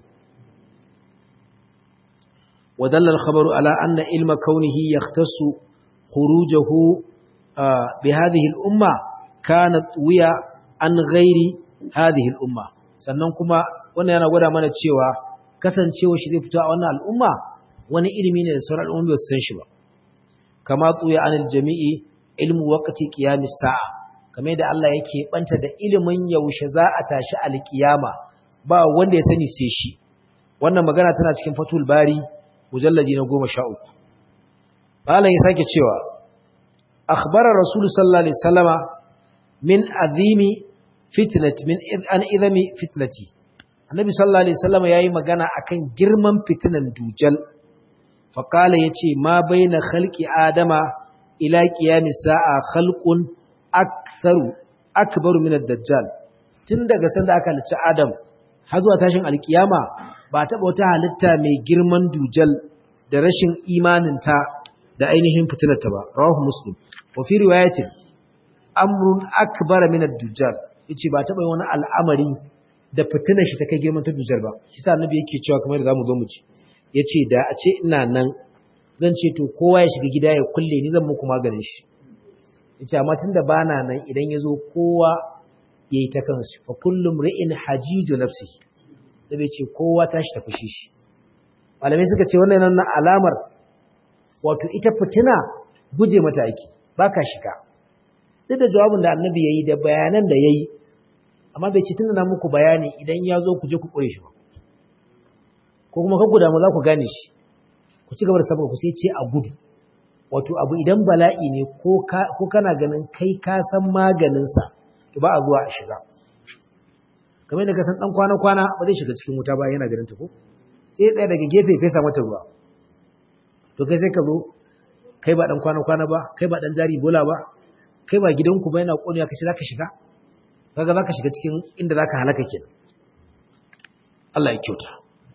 ودل الخبر على أن علم كونه يختص خروجه بهذه الأمة كانت ويا عن غير هذه الأمة sannan kuma wannan yana gwada mana cewa kasancewa shi zai fito a wannan al'umma wani ilimi ne da sauran al'ummi ba su san shi ba kama tsuya anil jami'i ilmu waqti qiyamis sa'a kamar yadda Allah yake banta da ilimin yaushe za a tashi alkiyama ba wanda ya sani sai shi wannan magana tana cikin fatul bari mujalladi na goma sha uku malam ya sake cewa akhbara rasulu sallallahu alaihi wasallama min azimi fitnati min an idami fitnati annabi sallallahu alaihi wasallama yayi magana akan girman fitinan dujal fa qala yace ma baina khalqi adama ila qiyami sa'a khalqun aktharu akbaru min ad-dajjal tun daga sanda aka halicci adam har zuwa tashin alkiyama ba taɓa wata halitta mai girman dujal da rashin imaninta da ainihin fitinarta ba rawahu muslim wa fi riwayatin amrun akbar min ad-dujjal yace ba taɓa wani al'amari da fitinar shi ta kai girman ta dujjal ba shi sa annabi yake cewa kamar da zamu zo mu ci yace da a ce ina nan zan ce to kowa ya shiga gida ya kulle ni zan muku maganin shi yace amma tunda bana nan idan yazo kowa yayi ta kansu fa kullum ri'in hajiju nafsihi da bai ce kowa tashi ta fushi shi malamai suka ce wannan nan alamar wato ita fitina guje mata aiki baka shiga duk da jawabin da annabi yayi da bayanan da yayi amma bai ce tunda na muku bayani idan ya zo ku je ku kure shi ba ko kuma ka guda mu za ku gane shi ku ci gaba da sabon ku sai ce a gudu wato abu idan bala'i ne ko kana ganin kai ka san maganinsa to ba a zuwa a shiga kamar da ka san dan kwana-kwana ba zai shiga cikin wuta ba yana ganin ta ko sai tsaya daga gefe kai sa mata ruwa to kai sai ka zo kai ba dan kwana-kwana ba kai ba dan jari bola ba kai ba gidanku ba yana koniya kace zaka shiga kaga zaka shiga cikin inda zaka halaka kenan Allah ya kyauta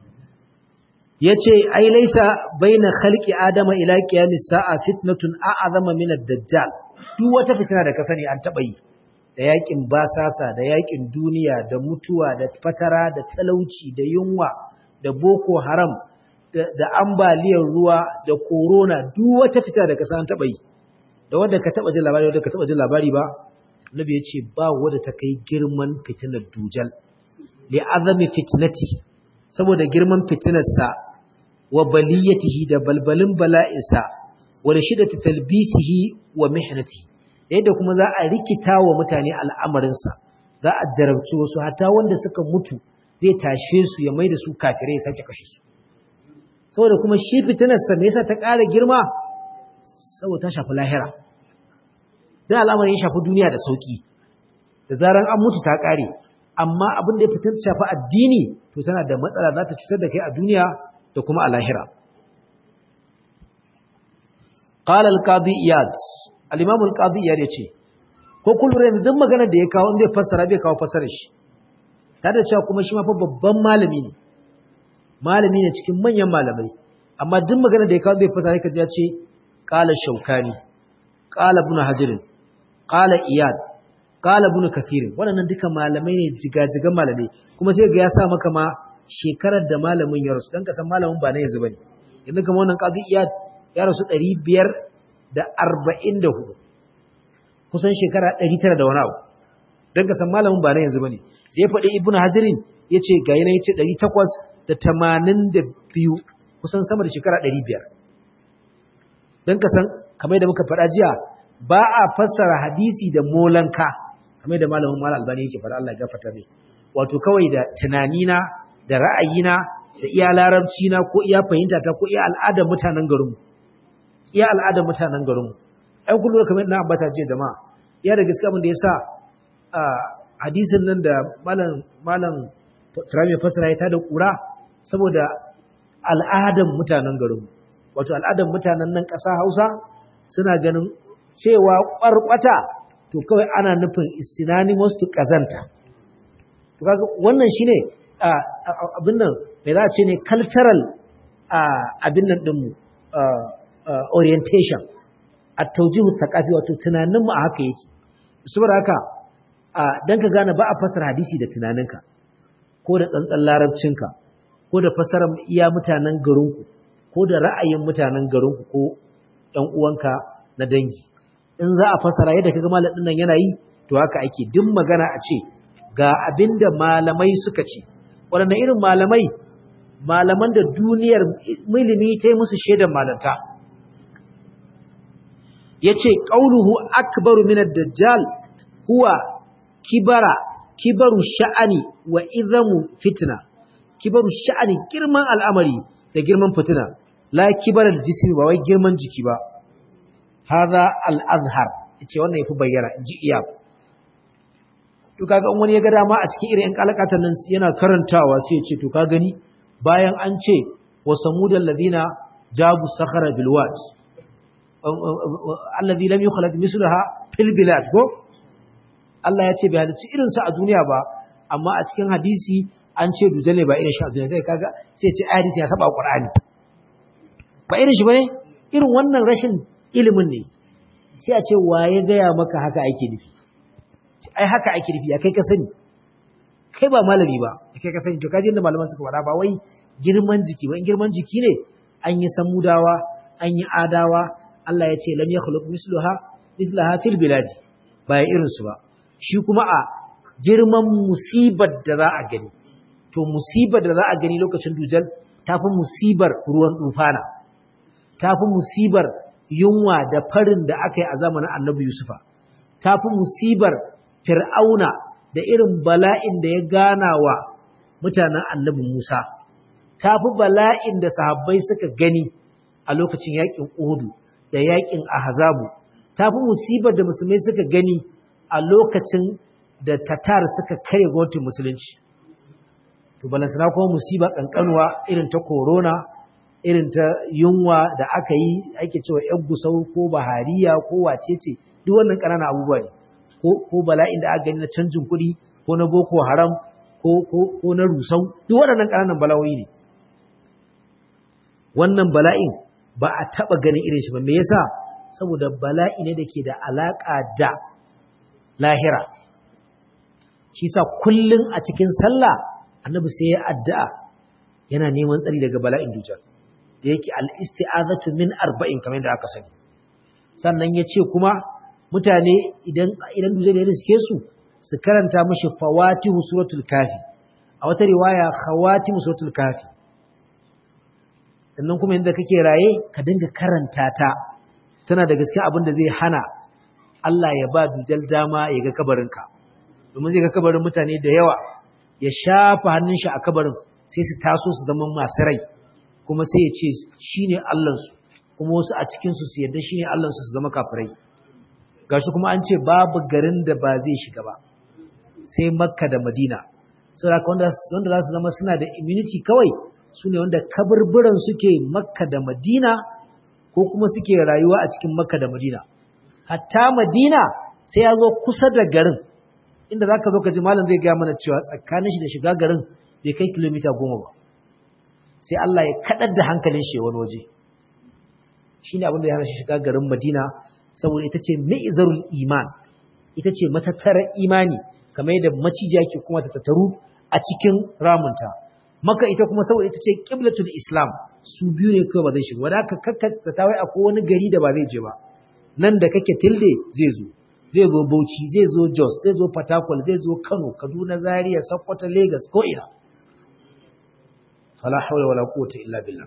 yace ai laisa baina khalqi adama ila qiyamis sa'a fitnatun a'azama min ad-dajjal duk wata fitina da ka sani an taba yi da yakin basasa da yakin duniya da mutuwa da fatara da talauci da yunwa da boko haram da ambaliyar ruwa da corona duk wata fita da kasa an taba yi da wanda ka taba jin labari wanda ka taba jin labari ba Nabi ya ce ba wanda ta kai girman fitinar dujal li azami fitnati saboda girman fitinarsa wa baliyatihi da balbalin bala'insa wa rashidati talbisihi wa mihnatihi yadda kuma za a rikita wa mutane al'amarinsa za a jarabci wasu hata wanda suka mutu zai tashe su ya mai da su kafirai ya sake kashe su saboda kuma shi fitinarsa me yasa ta ƙara girma saboda ta shafi lahira dan al'amarin ya shafi duniya da sauki da zaran an mutu ta ƙare amma abin da ya fitar shafi addini to tana da matsala za ta cutar da kai a duniya da kuma a lahira قال القاضي إياد al-Imam al-Qadi ya ce ko kullum duk magana da ya kawo inda ya fassara bai kawo fassarar shi tare da cewa kuma shi ma fa babban malami ne malami ne cikin manyan malamai amma duk magana da ya kawo bai fassara kaji ya ce qala shaukani qala ibn hajar qala iyad qala ibn kathir waɗannan duka malamai ne jigajigan malamai kuma sai ga ya sa maka ma shekarar da malamin ya rasu dan ka san malamin ba na yanzu bane yanzu kamar wannan qadi iyad ya rasu 500 da arba'in da hudu kusan shekara 900 da wani abu don ka san malamin ba na yanzu bane da ya faɗi ibnu hazirin ya ce ga yana ya ce 882 kusan sama da shekara 500 don ka san kamar da muka faɗa jiya ba a fassara hadisi da molanka kamar da malamin malam albani yake faɗa Allah ya gafarta mai wato kawai da tunanina da ra'ayina da iya larabci na ko iya fahimta ta ko iya al'adar mutanen garinmu iya al'adar mutanen garinmu ai kullu kamar na ambata jiya jama'a ya da gaskiya abin da yasa hadisin nan da malam malam Turami fasara ya tada kura saboda al'adar mutanen garinmu wato al'adar mutanen nan ƙasa Hausa suna ganin cewa ƙwarƙwata to kawai ana nufin synonymous to ƙazanta to kaga wannan shine abin nan me za a ce ne cultural abin nan ɗinmu orientation a taujihu thaqafi wato tunaninmu a haka yake saboda haka dan ka gane ba a fasara hadisi da tunaninka ko da tsantsan larabcinka ko da fasarar iya mutanen garinku ko da ra'ayin mutanen garinku ko ɗan uwanka na dangi in za a fasara yadda kaga malamin nan yana yi to haka ake duk magana a ce ga abinda malamai suka ce waɗanne irin malamai malaman da duniyar ilimi ta yi musu shaidan malanta ya ce ƙauluhu akbaru minar dajjal huwa kibara kibaru sha'ani wa izamu fitina kibaru sha'ani girman al'amari da girman fitina la kibarar jismi ba wai girman jiki ba haza al'azhar ce wannan ya fi bayyana in ji iya to kaga wani ya ga dama a cikin irin 'yan kalakatan nan yana karantawa sai ya ce to ka gani bayan an ce wa samudal ladina jabu sakhara bil wad alladhi lam yukhlaq mislaha fil bilad ko Allah ya ce bai halicci irin sa a duniya ba amma a cikin hadisi an ce dujal ne ba irin shi a duniya sai kaga sai ya ce hadisi ya saba qur'ani ba irin shi bane irin wannan rashin ilimin ne sai a ce waye gaya maka haka ake nufi ai haka ake nufi ya kai ka sani kai ba malami ba kai ka sani to kaje inda malaman suka faɗa ba wai girman jiki ba in girman jiki ne an yi samudawa an yi adawa Allah ya ce lam yakhluq misluha mithlaha fil biladi ba ya irin su ba shi kuma a girman musibar da za a gani to musibar da za a gani lokacin dujal tafi musibar ruwan dufana tafi musibar yunwa da farin da aka yi a zamanin annabi yusufa tafi musibar fir'auna da irin bala'in da ya gana wa mutanen annabi Musa, ta fi bala'in da sahabbai suka gani a lokacin yaƙin Uhudu da yaƙin Ahazabu, ta fi musibar da musulmai suka gani a lokacin da Tatar suka kare gwamnatin musulunci. To, balantana kuma musiba ƙanƙanuwa irin ta korona, irin ta yunwa da aka yi ake cewa ‘yan gusau ko bahariya ko wacece, duk wannan ƙananan abubuwa ne. ko bala'in da aka gani na canjin kuɗi ko na boko haram ko na rusau duk waɗannan ƙananan bala'o'i ne wannan bala'in ba a taɓa ganin irin shi ba me yasa saboda bala'i ne da ke da alaƙa da lahira shi sa kullum a cikin sallah annabi sai ya addu'a yana neman tsari daga bala'in dujar da yake al-isti'azatu min arba'in kamar yadda aka sani sannan ya ce kuma mutane idan idan duje da riske su su karanta mishi fawatihu suratul kafi a wata riwaya khawatimu suratul kafi sannan kuma inda kake raye ka dinga karanta ta tana da gaskiya abin da zai hana Allah ya ba dujal dama ya ga kabarinka domin zai ga kabarin mutane da yawa ya shafa hannun shi a kabarin sai su taso su zama masu rai kuma sai ya ce shine Allahnsu kuma wasu a cikin su su yarda shine Allahnsu su zama kafirai gashi kuma an ce babu garin da ba zai shiga ba sai makka da madina saboda wanda wanda za su zama suna da immunity kawai su ne wanda kaburburan suke makka da madina ko kuma suke rayuwa a cikin makka da madina hatta madina sai ya zo kusa da garin inda za ka zo ka ji malam zai gaya mana cewa tsakanin shi da shiga garin bai kai kilomita goma ba sai Allah ya kaɗar da hankalin shi wani waje shi ne abin da ya hana shi shiga garin madina saboda ita ce mi'zarul iman ita ce matattarar imani kamar yadda macijiya ke kuma ta tattaru a cikin ramunta maka ita kuma saboda ita ce qiblatul islam su biyu ne kawai ba zai shiga wanda aka kakkata tawai akwai wani gari da ba zai je ba nan da kake tilde zai zo zai zo Bauchi zai zo Jos zai zo Fatakwal zai zo Kano Kaduna Zaria Sokoto Lagos ko ina fala hawla wala quwwata illa billah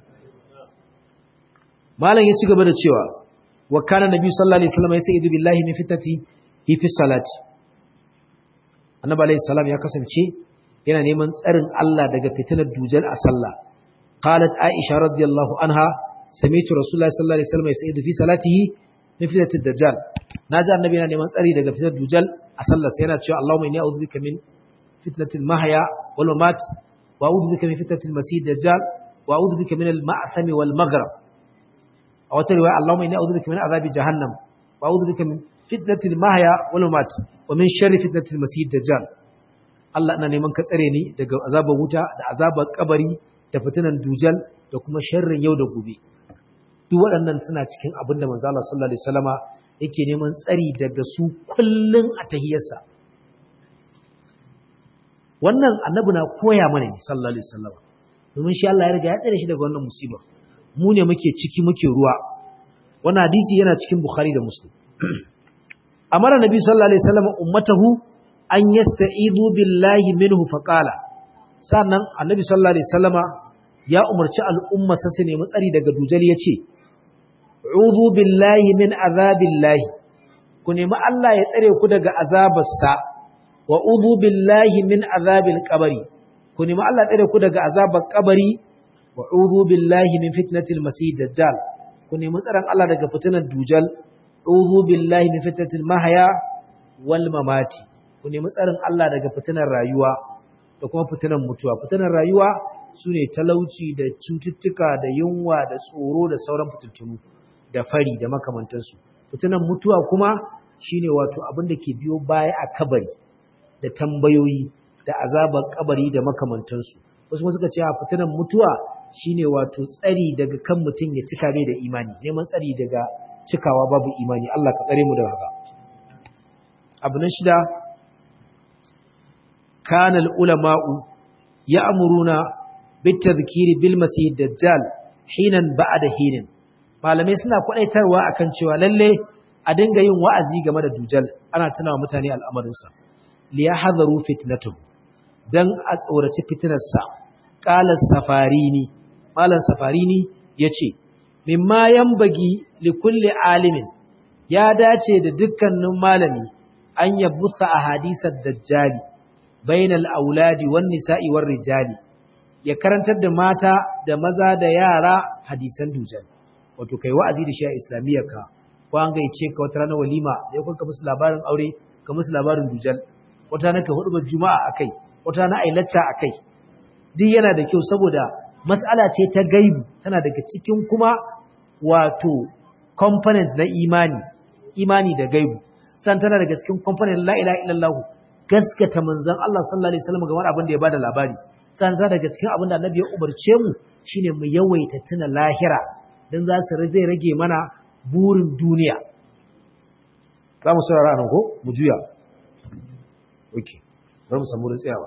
malam ya ci gaba da cewa wa kana nabi sallallahu alaihi wasallam yastaidu billahi min fitati fi fi salati annabi alaihi salam ya kasance yana neman tsarin Allah daga fitinar dujal a sallah qalat aisha radiyallahu anha sami'tu rasulullahi sallallahu alaihi wasallam yastaidu fi salatihi min fitati dajjal naji annabi yana neman tsari daga fitinar dujal a sallah sai yana cewa Allahumma inni a'udhu bika min fitnatil mahya wal mamat wa a'udhu bika min fitnatil masih dajjal wa a'udhu bika min al ma'sam wal maghrib a wata riwaya Allahumma inni a'udhu bika min azabi jahannam wa a'udhu bika min fitnatil mahya wal mamat wa min sharri fitnatil masih dajjal Allah ina neman ka tsare ni daga azabar wuta da azabar kabari da fitinan dujal da kuma sharrin yau da gobe duk waɗannan suna cikin abin da manzo Allah sallallahu alaihi wasallama yake neman tsari daga su kullun a tahiyarsa wannan annabi na koya mana ne sallallahu alaihi wasallama domin shi Allah ya riga ya tsare shi daga wannan musibar mu ne muke ciki muke ruwa wannan hadisi yana cikin Bukhari da Muslim amara nabi sallallahu alaihi wasallam ummatahu an yasta'idu billahi minhu faqala sannan annabi sallallahu alaihi wasallama ya umarci al'umma sa su nemi tsari daga dujal yace uzu billahi min azabillahi ku nemi Allah ya tsare ku daga azabarsa wa uzu billahi min azabil qabri ku nemi Allah ya tsare ku daga azabar kabari wa uzu billahi min fitnatil masih dajjal ku nemi tsaron Allah daga fitinar dujal uzu billahi min fitnatil mahya wal mamati ku nemi tsarin Allah daga fitinar rayuwa da kuma fitinar mutuwa fitinar rayuwa sune talauci da cututtuka da yunwa da tsoro da sauran fitintunu da fari da makamantansu fitinar mutuwa kuma shine wato abin da ke biyo baya a kabari da tambayoyi da azabar kabari da makamantansu wasu suka ce a fitinar mutuwa shine wato tsari daga kan mutum ya cika bai da imani neman tsari daga cikawa babu imani Allah ka tsare mu da haka abu na shida kana ulama'u ya'muruna bitadhkiri bil masih dajjal hinan ba'da hinin malamai suna kwadaitarwa akan cewa lalle a dinga yin wa'azi game da dujal ana tunawa mutane al'amarin sa li yahzaru fitnatuhu dan a tsoraci fitnarsa qala safarini malam safarini yace mimma yambagi li kulli alimin ya dace da dukkanin malami an yabusa ahadisad dajjali bainal auladi wan nisa'i war rijali ya karantar da mata da maza da yara hadisan dujal wato kai wa'azi da shi a islamiyyarka ko an gaice ka wata ranar walima da yakon ka musu labarin aure ka musu labarin dujal wata ranar ka hudu juma'a akai wata ranar ai lacca akai duk yana da kyau saboda mas'ala ce ta gaibu tana daga cikin kuma wato component na imani imani da gaibu san tana daga cikin component la ilaha illallah gaskata manzon Allah sallallahu alaihi wasallam game da abin da ya bada labari san tana daga cikin abin da annabi ya umarce mu shine mu yawaita tuna lahira dan za su zai rage mana burin duniya za mu saurara nan ko mu juya okay bari mu samu tsayawa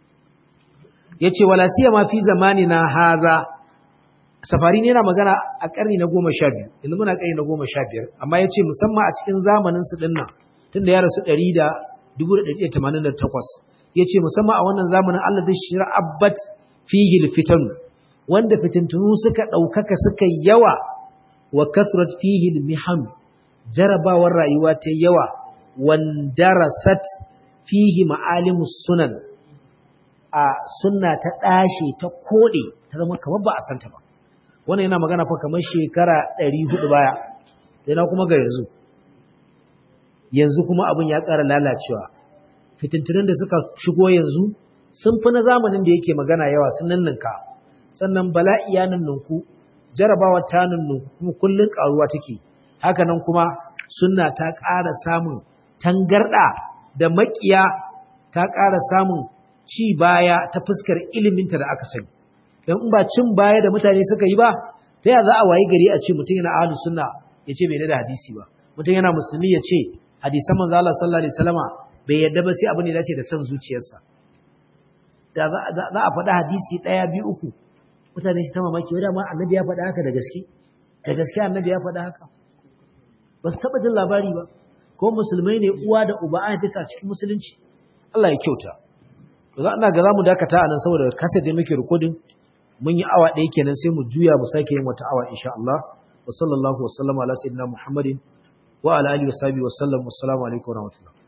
yace wala siyama fi zamanina haza safari ne yana magana a ƙarni na goma sha biyu yanzu muna ƙarni na goma sha biyar amma ya ce musamman a cikin zamanin su dinnan tunda ya rasu ɗari da dubu da ɗari tamanin da takwas ya ce musamman a wannan zamanin Allah zai shira abbat fihi fitanu wanda fitintunu suka ɗaukaka suka yawa wa kasrat fihi miham jarabawar rayuwa ta yawa wandarasat fihi ma'alimus sunan a sunna ta ɗashe ta koɗe ta zama kamar ba a santa ba wannan yana magana fa kamar shekara 400 baya sai na kuma ga yanzu yanzu kuma abin ya ƙara lalacewa fitintunan da suka shigo yanzu sun fi na zamanin da yake magana yawa sun ninninka sannan bala'i ya ninninku jarabawa ta ninninku kuma kullun ƙaruwa take haka nan kuma sunna ta ƙara samun tangarɗa da maƙiya ta ƙara samun ci baya ta fuskar iliminta da aka sani don in ba cin baya da mutane suka yi ba ta yaya za a wayi gari a ce mutum yana ahlus sunna ya ce bai da hadisi ba mutum yana musulmi ya ce hadisan manzo Allah sallallahu alaihi wasallama bai yadda ba sai abin da dace da san zuciyarsa da za a faɗa hadisi ɗaya biyu uku mutane su ta mamaki wanda ma annabi ya faɗa haka da gaske da gaske annabi ya faɗa haka ba su taɓa jin labari ba ko musulmai ne uwa da uba an haife a cikin musulunci Allah ya kyauta za ina ga zamu dakata anan saboda kasa da muke recording mun yi awa ɗaya kenan sai mu juya mu sake yin wata awa insha Allah wa sallallahu wa sallama ala sayyidina Muhammadin wa ala alihi wa sahbihi wa sallam assalamu alaikum wa rahmatullah